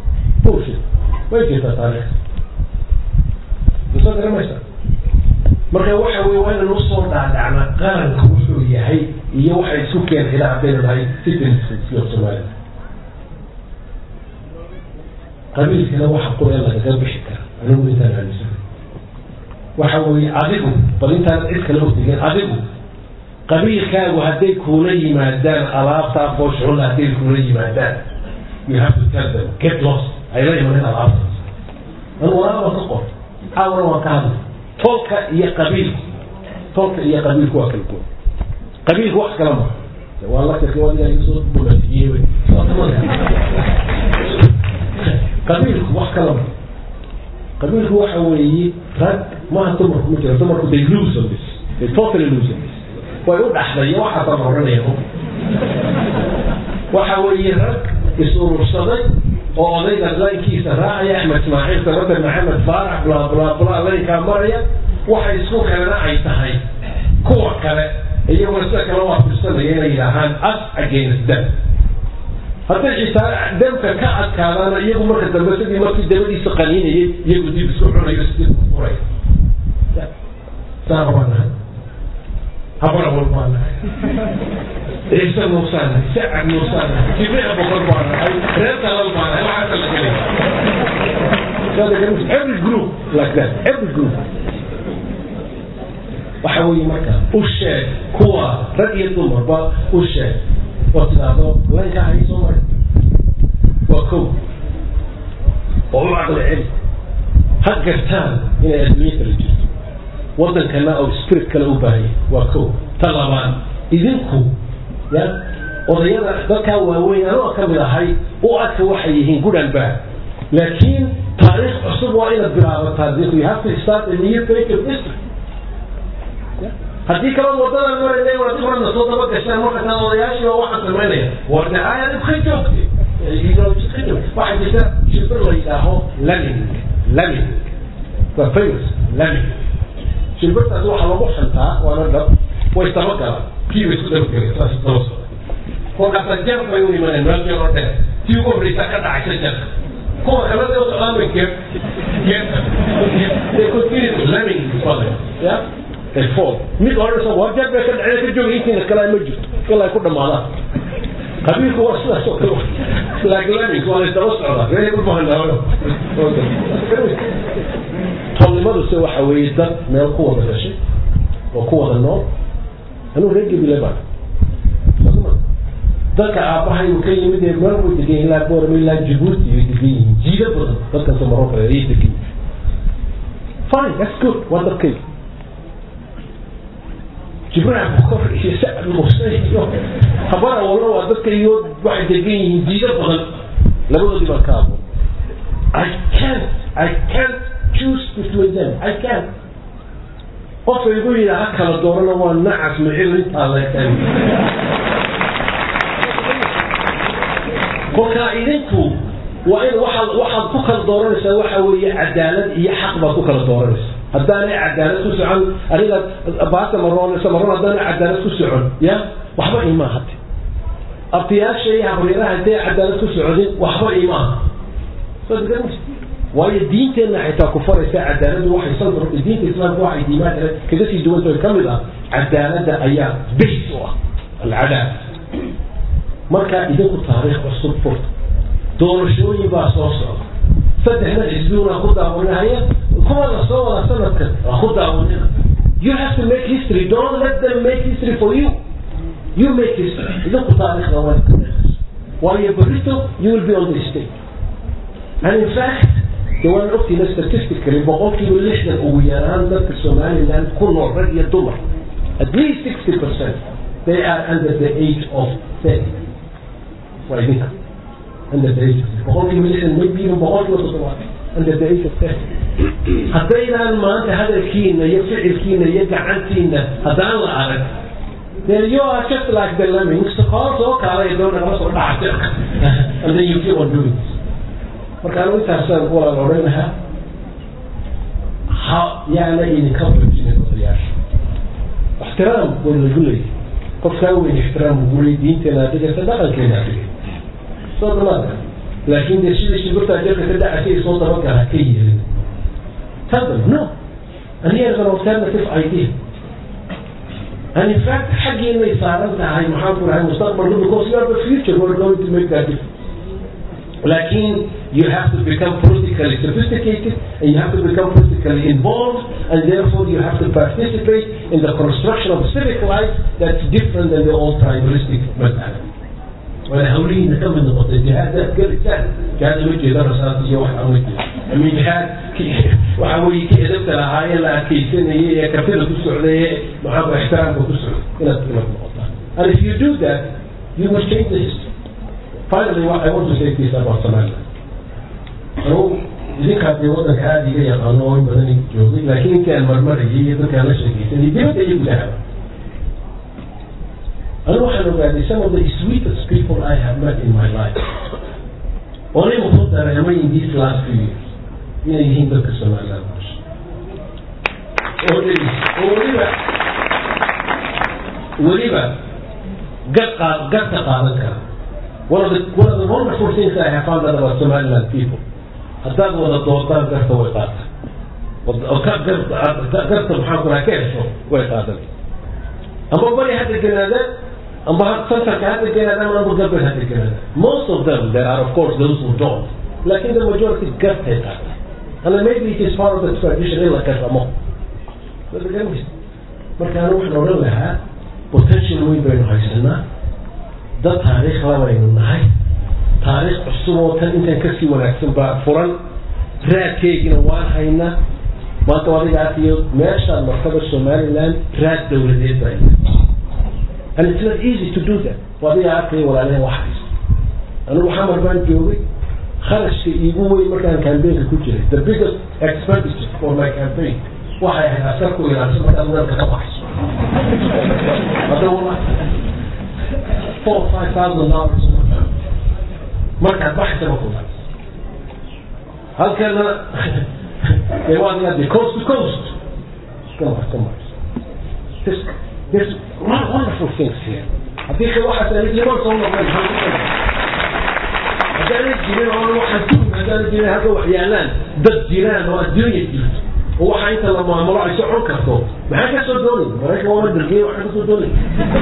bullshit way jirtaa taariikh masoo garamaysaa marka waxa weye waa inaan usoo dhaadhacna qaranka wuxuu yahay iyo waxa isku keen xidha haddayna nahay citizenship soomaalida qabiilkana waxa qura lagaga bixi kara anigu intaan aaminsan waxa weeye adigu bal intaan cid kale udigin adigu qabiilkaagu hadday kuula yimaadaan alaabtaa foosxulla hadday kuula yimaadaan you have to tell them get lost ay la imanin alaabtaas anu walaal waan ka qor caawana waan ka hadlay tolka iyo qabiilku tolka iyo qabiilku waa kala duwan qabiilku wax kala ma waa la soo bulatiyey qabiilku wax kala ma qabiilku waxa weeye rag maaha dumarku ma jiro dumarku they lose on this they totally lose on this way u dhaxday waxaasaan oranaya waxa weeye rag is-urursaday oo odayga laynkiisa raacaya axmed ismaaciil sabater maxamed faarax bla bla bla laynkaa maraya waxay isku kalena ay tahay kuwa kale iyaguna sida kale waa firsanaya inay yidhaahaan us against them hadday xitaa demka ka adkaadaana iyagu marka dambe sidii markii dabadiisa qaniinayay iyagu dib isku cunayo sidii ku furay saa baa nahay habara wal baa nahay ciise muusaan nahay sacad muusaan nahay jibriil boqor baa nahay reer talal baa nahay waxaasa la gelaya every group like that every group waxa weeye marka u sheeg kuwa rag iyo dumarba u sheeg oo tidaahdo laynka hay soo maray waa kow oo u caqli celi ha gartaan inay adduunye kala jirto waddankana oo spirit kale u baahaya waa kow ta labaad idinku ya odayada dadkaa waaweyn anoo ka mid ahay u adka waxay yihiin good and bad laakiin taariikh cusub waa inaad bilaabataa dinku you have to start a new page of history haddii kala wadadan marayna waa dib hadna soo daba gashaan markasaa odayaashii oo waxaan samaynaya waa dacaaya dib ka joogtay waxaa jirta shibir la yidhaaho laming laming waa famous laming shibirtaas waxaa lagu xantaa waana dhab way dabagalaan kii bay isku dabagelen saas daba socda kolkaasa jar bay u imaneen meel yaroo dheer tii ugu horreysa ka dhacaysa jarka kuwa kale dee socdaan bay geer geerta they continue laming yeah ay fall mid odhanaysa war jeer bay ka dhaceen ka jooga intiina kale ma jirto ilaa ay ku dhamaadaan qabiilku waa sidaas oo kale laakiin waa la daba socdaa reer u bahan tolnimaduse waxa weeye dad meel ku wada gashay oo ku wada nool anuu reer gebile baan dadka aabbahay uu ka yimid ee meel way degan ilaa boorama ilaa jabuuti ay degan yihiin jiida badan dadkan somaro kale ay degan yihiin fine that's good waa dadkayga jibril bukor iyo sacad muuse iyo habara walna waa dadka iyo waxay degan yihiin diido badan labadoodii baan ka abo I can't I can't choose between them I can't qofka igu yidhi ha kala doorana waa nacas micil intaa leekan kolkaa idinku waa in waxaad waxaad ku kala dooranaysaa waxa weeye cadaalad iyo xaq baad ku kala dooranaysaa haddaanay cadaalad ku socon aniga baata maroonaysa maroon haddaanay cadaalad ku socon ya waxba imaa hade abtiyaasha iyo habaryaraha hadday cadaalad ku socodin waxba imaa waayo diinteenna xitaa ku faraysa cadaaladu waxay saldar diinta islaamka waxay diimaan kale kaga sii duwanta ka mid ah cadaaladda ayaa base u ah alcadaal marka idinku taariikh cusub furta doorashooyin baa soo socda saddexda xisbiyuna ku daawanahaya kuwa la soo wada sanadkan waa ku daawanina you have to make history don't let them make history for you you make history idinku taariikhda waa waayo barito you will be on the stage and in fact de waan ogtiina statistically boqolkiiba lixdan ugu yaraan dadka somaliland ku nool rag iyo dumar at least sixty percent they are under the age of thirty waa idinka under the age of boqolkiiba lixdan maybe even boqolkiiba toddobaad under the age of thirty haddaynaan maanta hadalkiina iyo ficilkiina iyo gacantiina haddaan la arag then you are just like the lemmings hoos oo kaalay doona kala soo dhacay and then you keep on doing it marka anigu intaasaan walaal odhan lahaa ha yaana idinka bajinin odayaasha ixtiraam way lagu leeyahay qofkaa weyn ixtiraam ugu leey diinteena adigaysa dhaqankeena adigay soo damaadka laakiin dee sidii shibirtaa jeerka ka dhacasay soo dabagala ka yeelin tadam no and here's an alternative idea and in fact xaggeennay saaran tahay maxaan ku dhahay mustaqbalka because you are the future who are going to make that difference لكن you have to become politically sophisticated and you have to become politically involved and therefore you have to participate in the construction of civic life that's different than the old tribalistic method. ولا هولين كم من نقطة الجهاد ده كل سهل جهاد وجه ده رسالة شيء واحد وجه أمين جهاد وحوي كي أدبت لهاي لا كي سنة هي كفيلة السعودية محب احترام وتسعود هنا تكلم النقطة and if you do that you will change the history finally what I want to say this about Somalia أنو idinka haddii waddanka aada iga yaqaano oo in badan joogay laakiin intaan marmarayay iyo dadkaan la sheekaysanay dibadda iyo gudahaba anigu waxaan ogaaday some of the sweetest people I have met in my life oo nin wuxuu dareemay in these last few years inay yihiin dadka Somaliland nolosha oo dheli oo weliba weliba gad qaad gadka qaadan kara one of the one of the wonderful things I have found out about Somaliland people haddaad wada doodaan garta way qaata garta maxaa kuraa ka hesho way qaadan amba bari hadda ganaada amba santarka hadda ganaada ama amba galbeed hadda ganaada most of them there are of course those who don't lakin the majority gartay qaata and maybe it is part of the tradition in la kasamo marka anu waxaan odhan lahaa potential weyn baynu haysanaa dad taariikh labaynu nahay taariikh cusub oo tan intan kasii wanaagsan baa furan raadkeygina waan haynaa maanta adiga arkayo meeshaan martaba somaliland raad dowladeed baa and it's not easy to do that adiga arkayo walaalehen wax haysta anigu xamar baan joogay kharashka iigu weyn markaan campaignka ku jiray the biggest expenditure for my campaign waxay ahayd askar ku ilaalisa markaad weelka ka baxayso hadda wala four five thousand dollars markaad baxaysa ma kuda halkana dee waa adiga coast to coast come on come on there's there's wonderful things here haddii ka waxaas aan liman soo noqdeen haddaana jirin oo waxaan ku haddaana jirin hadda wax yaalaan dad jiraan oo adduunya jirto oo waxa inta la maamulo ay socon karto maxaa ka soo doonay maraykan waa dargeey waxaa ka soo doonay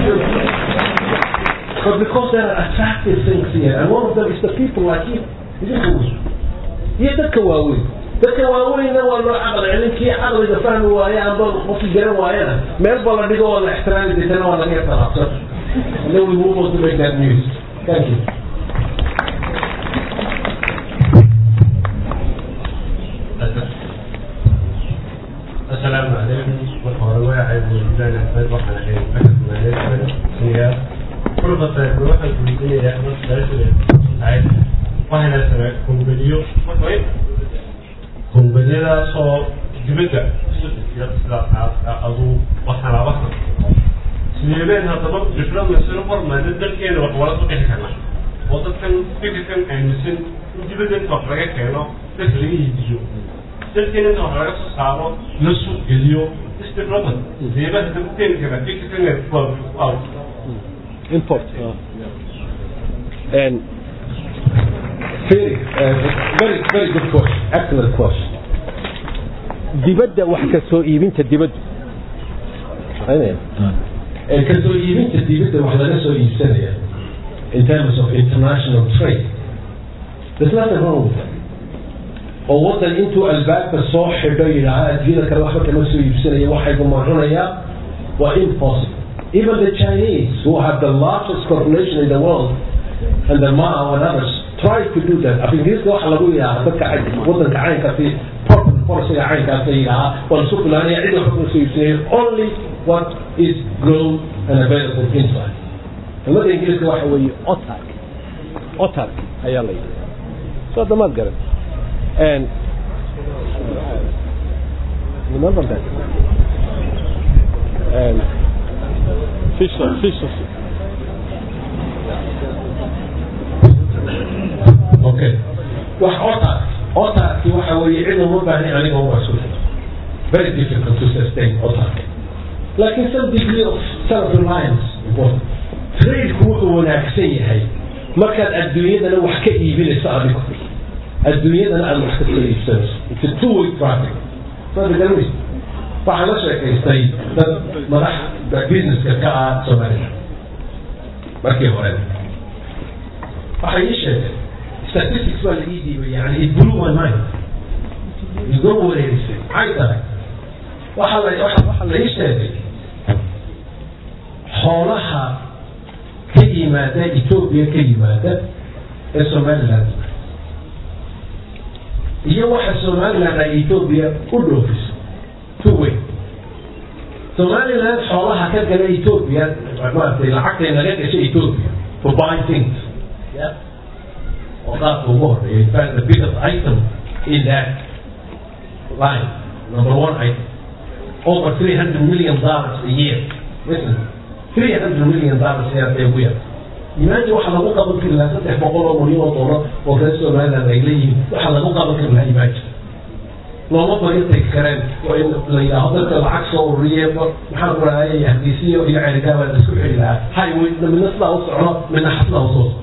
But because there are attractive things here, and one of them is the people like you. iyo dadka waaweyn dadka waaweynna waa loo caqli celin kii caqliga fahmi waaye amba qofkii garan waayana meel ba la dhigo oo la ixtiraami deetana waa laga talaabsan and then we move on to make that news thank you السلام عليكم وحوالي عيد الوزان أحمد وحنا عيد محمد مالك سيئة فرصة الواحد من يا أحمد سلاسل عيد وحنا سنة كومبليو كومبليو صو دبدا أدو وحنا وحنا سنيبين هذا بق جفران مسير فر ما ندل كين وحوالي صقيح كنا وضد كان فكر كان أنسن دبدا تفرق كنا تسليه يجيو dalkeena inta wax laga soo saaro la suuq geliyo isdevelopment deeba hadda ku keeni kara fikirkan import and very uh, very very good question excellent question dibadda wax ka soo iibinta dibaddu ka soo iibinta dibadda wax laga soo iibsanaya in terms of international trade there's nothing wrong with that oo waddan intuu albaabka soo xidho yidhaaha adduunyada kale waxba kama soo iibsanaya waxaygu macunayaa waa impossible even the Chinese who have the largest corporation in the world and the Mao and others try to do that af ingiriiska waxa lagu yidhaha dadka waddanka caynkaasi proper policyga caynkaasa yidhaha waa lasu filaanaya cid waxba kama soo iibsanaya only what is grown and available inside kelmada ingiriiska waxa weeye otark otark ayaa la yidhaha soo damaad garan and remember that and fish fish okay wax otaak otaaki waxa weeye cid uma baahni aniga uma isku very difficult to sustain otaak laakiin some degree of self reliance important tradeku wuxuu wanaagsan yahay markaad adduunyadana wax ka iibinayso adigu adduunyadana aad wax ka soo iibsanayso it's a two way traffic soo garanaysa waxaa la sheekaystay dad madax businesska ka ah somaliland markii hore waxay ii sheegeen statistics baa laii diibay yani it blew my mind iga wareerisay maxay tahay waxaa la waxaa la ii sheegay xoolaha ka yimaada etoobiya ka yimaada ee somaliland iyo waxa somaliland ay etoobiya u dhoofiso two way somaliland xoolaha ka gala etoobiya maaragtay lacagtay naga gashay etoobiya to buy things yeah oo qaabka ugu horeeya in fact the biggest item in that line number one item over 300 million dollars a year listen 300 million dollars a year ugu yar imagine waxa lagu qaban kari lahaa saddex boqol oo milyan oo dollar oo reer somaliland ay leeyihiin waxa lagu qaban kari lahaa imagine looma bayo tegi kareen oo in la yidhaaho dadka lacag soo ururiye maxaan ku rahayay hadiisiyo iyo cerigaaba la isku xiri lahaa highway midna sidaa u socdo midna xasdaa usoo socdo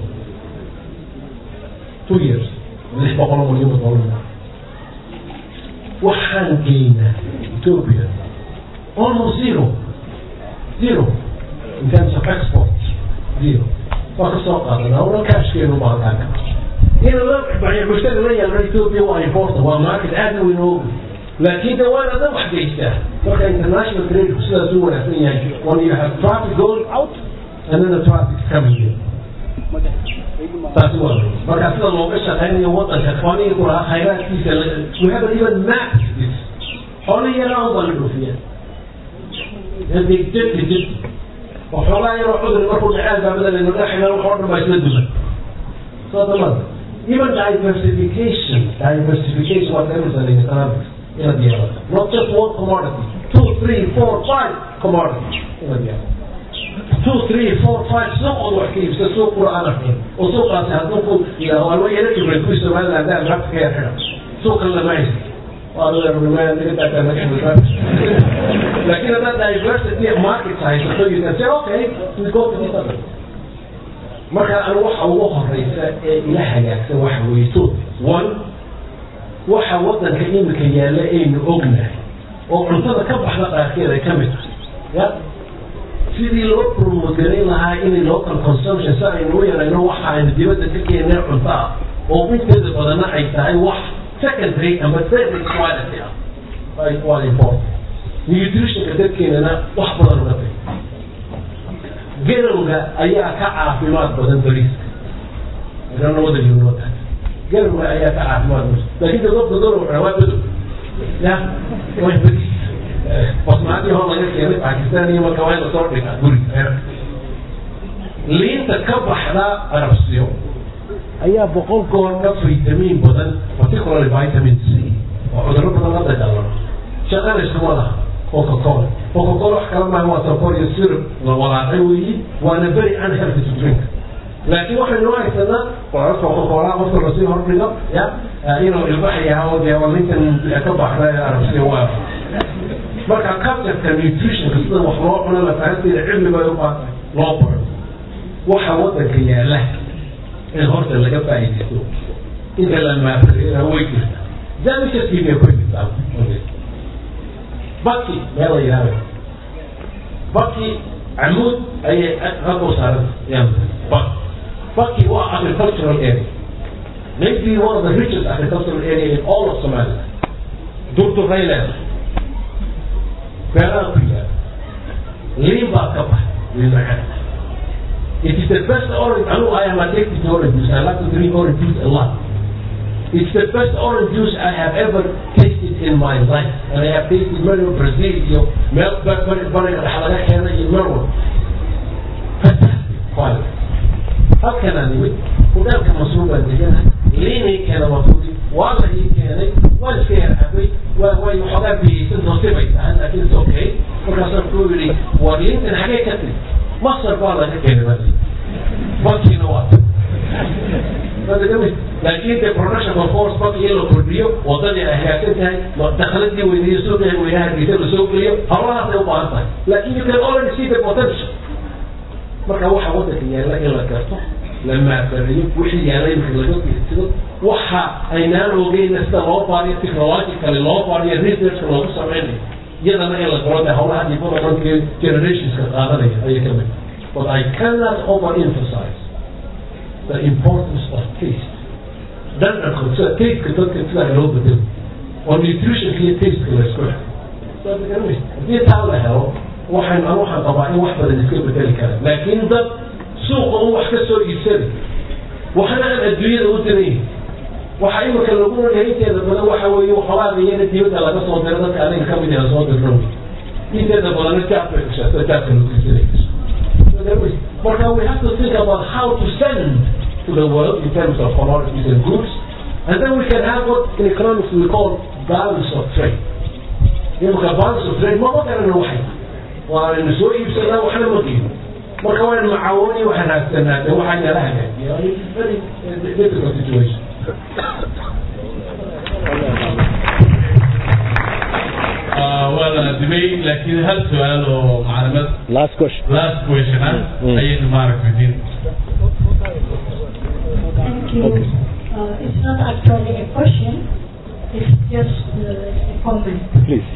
two years lix boqol oo milyan oo dollar waxaan geynaa ethiopia almost zero zero in terms of export zero waa ka soo qaadanaa una kaashkeenu baalkaan ka in la mushtari la yeelno ethiopia waa important waa market aad weyn oo laakiin de waa adan wax geystaa marka international trade sidaas u wanaagsan yahay when you have traffic going out and then the traffic coming in taasi waa marka sida looga shaqaynayo wadanka xoolihii ku lahaa khayraadkiisa we haven't even mapped this xoolihii yaraa baa la dhoofiyaa degdeg degdeg oo xoolaha yaroo cudur markuu dhaceen baabada laynu dhexina wax oo dhan baa isla duman soo damada even diversification diversification what everything in economics in the other not just one commodity two three four five commodities in the other two three four five suuqood wax ka iibsa suuq qur'aan ahayn oo suuqaasi hadduu ku yidhaaho alwa yara kibray kuwii somaliland hadaan lacagta ka yar xidha suuqan lama haysto لكن هذا diversity market haysato you can say okay we go to this other marka anu waxa ugu horeysa ee ila hagaagsan waxa weeye two one waxa wadanka imika yaalla aynu ognahay oo cuntada ka baxda qaarkeed ay ka mid tahay ya sidii loo promogarin lahaa inay local consumption si aynu u yarayno waxa aynu dibadda ka keenay cunto ah oo inteeda badanna ay tahay wax secondary ama third quality ah waa important nutritionka dadkeenana wax badan uga tay garowga ayaa ka caafimaad badan bariiska iranawada yunota garowga ayaa ka caafimaad badan laakiin dadka gorow waa badow ya waa bariis basmaadii hor laga keenay pakistan iyo marka waa in lasoo dhigaa guriga liinta ka baxda arabsiyo ayaa boqol goor ka vitamin badan particularly vitamin c oo cudurro badan la dagaalamo shaqana iskuma laha coca cola coca cola wax kala maaha waa sokor iyo syrup la walaaqay weeyi waana very unhealthy to drink laakiin waxaynu haysanaa qoras coca cola qofka lasii hordhigo ya inuu ilbaxayaha dee walinkan ka baxda arabsiya waa marka cultureka nutritionka sida wax loo cuno lafahanteeda cilmi bay u baatay loo baro waxa wadanka yaala in horta laga faa'iidaysto inta la maafareera way jirta zamishadkiibay ku jirtaa baki meel la yidhahdo baki camuud ayay halkuu saaran baki baki waa agricultural area maybe one of the richest agricultural area in all of Somalia durduray leedahay beeraha ku yaala liin baa ka bax liin macaan It is the best orange. I know I am addicted to orange juice. I like to drink orange juice a lot. It's the best orange juice I have ever tasted in my life. And I have tasted many of Brazil, you know, milk, but, but, but, in Melbourne. Fantastic quality. How can I do it? وذلك مصروف عندنا ليه كان مفروض والله كان والخير أبي ويحضر به نصيبه لكن it's okay وكسر كوري ولين الحاجة كتير مصر والله كان بس بطي نوات هذا جميل لكن the production of force بطي يلو كوريو وطني أهياتها دخلت لي ويدي سوق وياها بيتر سوق لي الله ده وبعضها لكن you can already see the potential marka waxa wadanka yaalla in la garto la maafariyo wixii yaalla in laga fiirsado waxa aynaan ogeyna sida loo baariyo technologically loo baariyo researchka loogu sameynayo iyadana in la galo dee howlaha developmentka generationska qaadanaya ayay ka mid but I cannot overemphasize the importance of taste dhadhanka sida tastka dadka sidaa loo bedelo oo nutritionka iyo tastka la isku xiro haddii taa la helo waxaan anu waxaan qabaa in wax badan iska bedeli kara laakiin dad suuqa un wax ka soo iibsada waxna aan adduunyada u dirayn waxa imika lagu noolyahay inteeda badan waxa weeye waxoogaa iyana dibadda laga soo diro dadka aniga ka mid yaha soo dirro inteeda badanna jaabka gashato jaabka lagu iibsanay marka we have to think about how to send to the world in terms of commodities and goods and then we can have what in economics we call balance of trade imika balance of trade mama garana waxay waanaynu soo iibsanaa waxna ma qiimo marka waan macaawoni waxaan haagsanaa de waxaa nala hagaajiya very difficult situation waa la adimay laakiin hal su-aal oo macluumad last question last question ah ayaynu maaragtay diin Thank you. Uh, it's not actually a question, it's just uh, a comment. please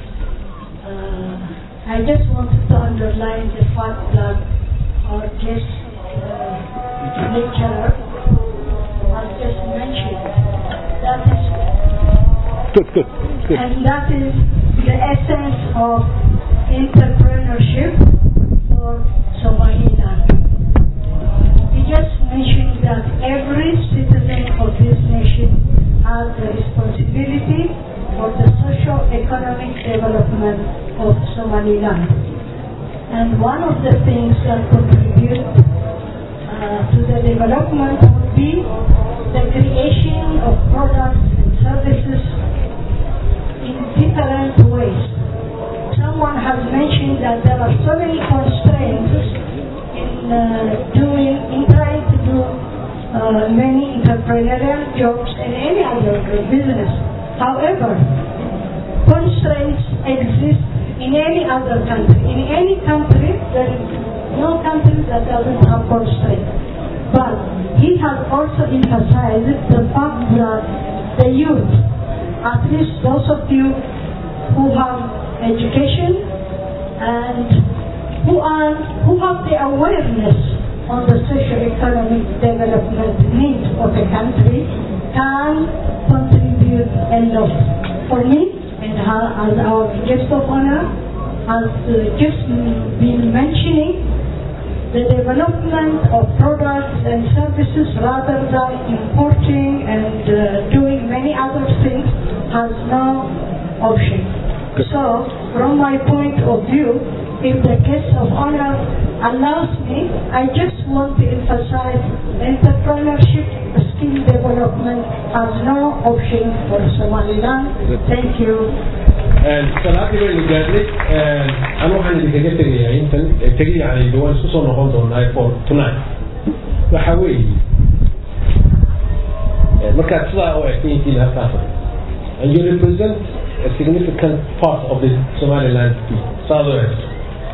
Uh, I just wanted to underline the fact that our guest uh, lecturer has just mentioned that is, good good good and that is the essence of entrepreneurship for Somaliland. He just mentioned that every citizen of this nation has the responsibility for the socio-economic development of Somaliland. And one of the things that contribute uh, to the development would be the creation of products and services in different ways. Someone has mentioned that there are so many constraints in uh, doing, in trying to do uh, many entrepreneurial jobs and any other business. However, constraints exist in any other country. In any country, there is no country that doesn't have constraints. But he has also emphasized the fact that the youth, at least those of you who have education and who are who have the awareness on the socio-economic development needs of a country can contribute a lot. For me, and how- as our guest of honor has uh, just been mentioning, the development of products and services rather than importing and uh, doing many other things has no option. So, from my point of view, if the guest of honor allows me, I just want to emphasize entrepreneurship, skill development has no option for Somaliland. Thank you. salaadii baynu gaadnay anu waxaan idinkaga tegayaa intan tegi yani de waan isku soo noqon doonaa for tonight waxa weeye markaad sidaa u egtayintiin halkaas and you represent a significant part of the somaliland people saad u egto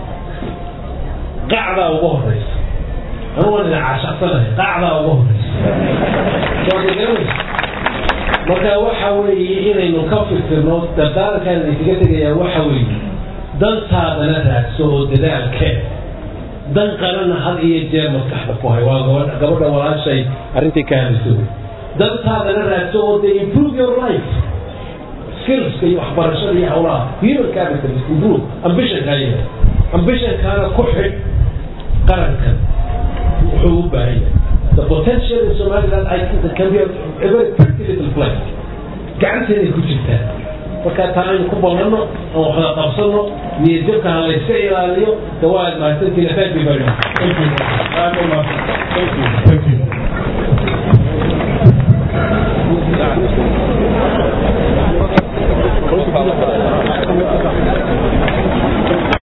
qacdaa ugu horeysa anu waan idin caashaqsanahay qacdaa ugu horeysa waad garanaysa marka waxa weeye inaynu ka fikirno dardaarankaan idinkaga tegayaa waxa weeye dantaadana raadso oo dadaalkee dan qalana had iyo jeer maskaxda ku hay waa gabadha gabadha walaashay arrintii ka hadlaysa wey dantaadana raadso oo de improve your life skillska iyo waxbarashada iyo howlaha human capital is improve ambitionka ayaga ambitionkaana ku xidh qarankan wuxuu u baahan yahay the potential in Somaliland I think that can be a, a very pretty little place gacanteeday ku jirtaa marka taa aynu ku ballanno aan waxda qabsanno niyadjabka ha layska ilaaliyo dawaad mahadsantiina thank you very much thank you Thank you. Thank you.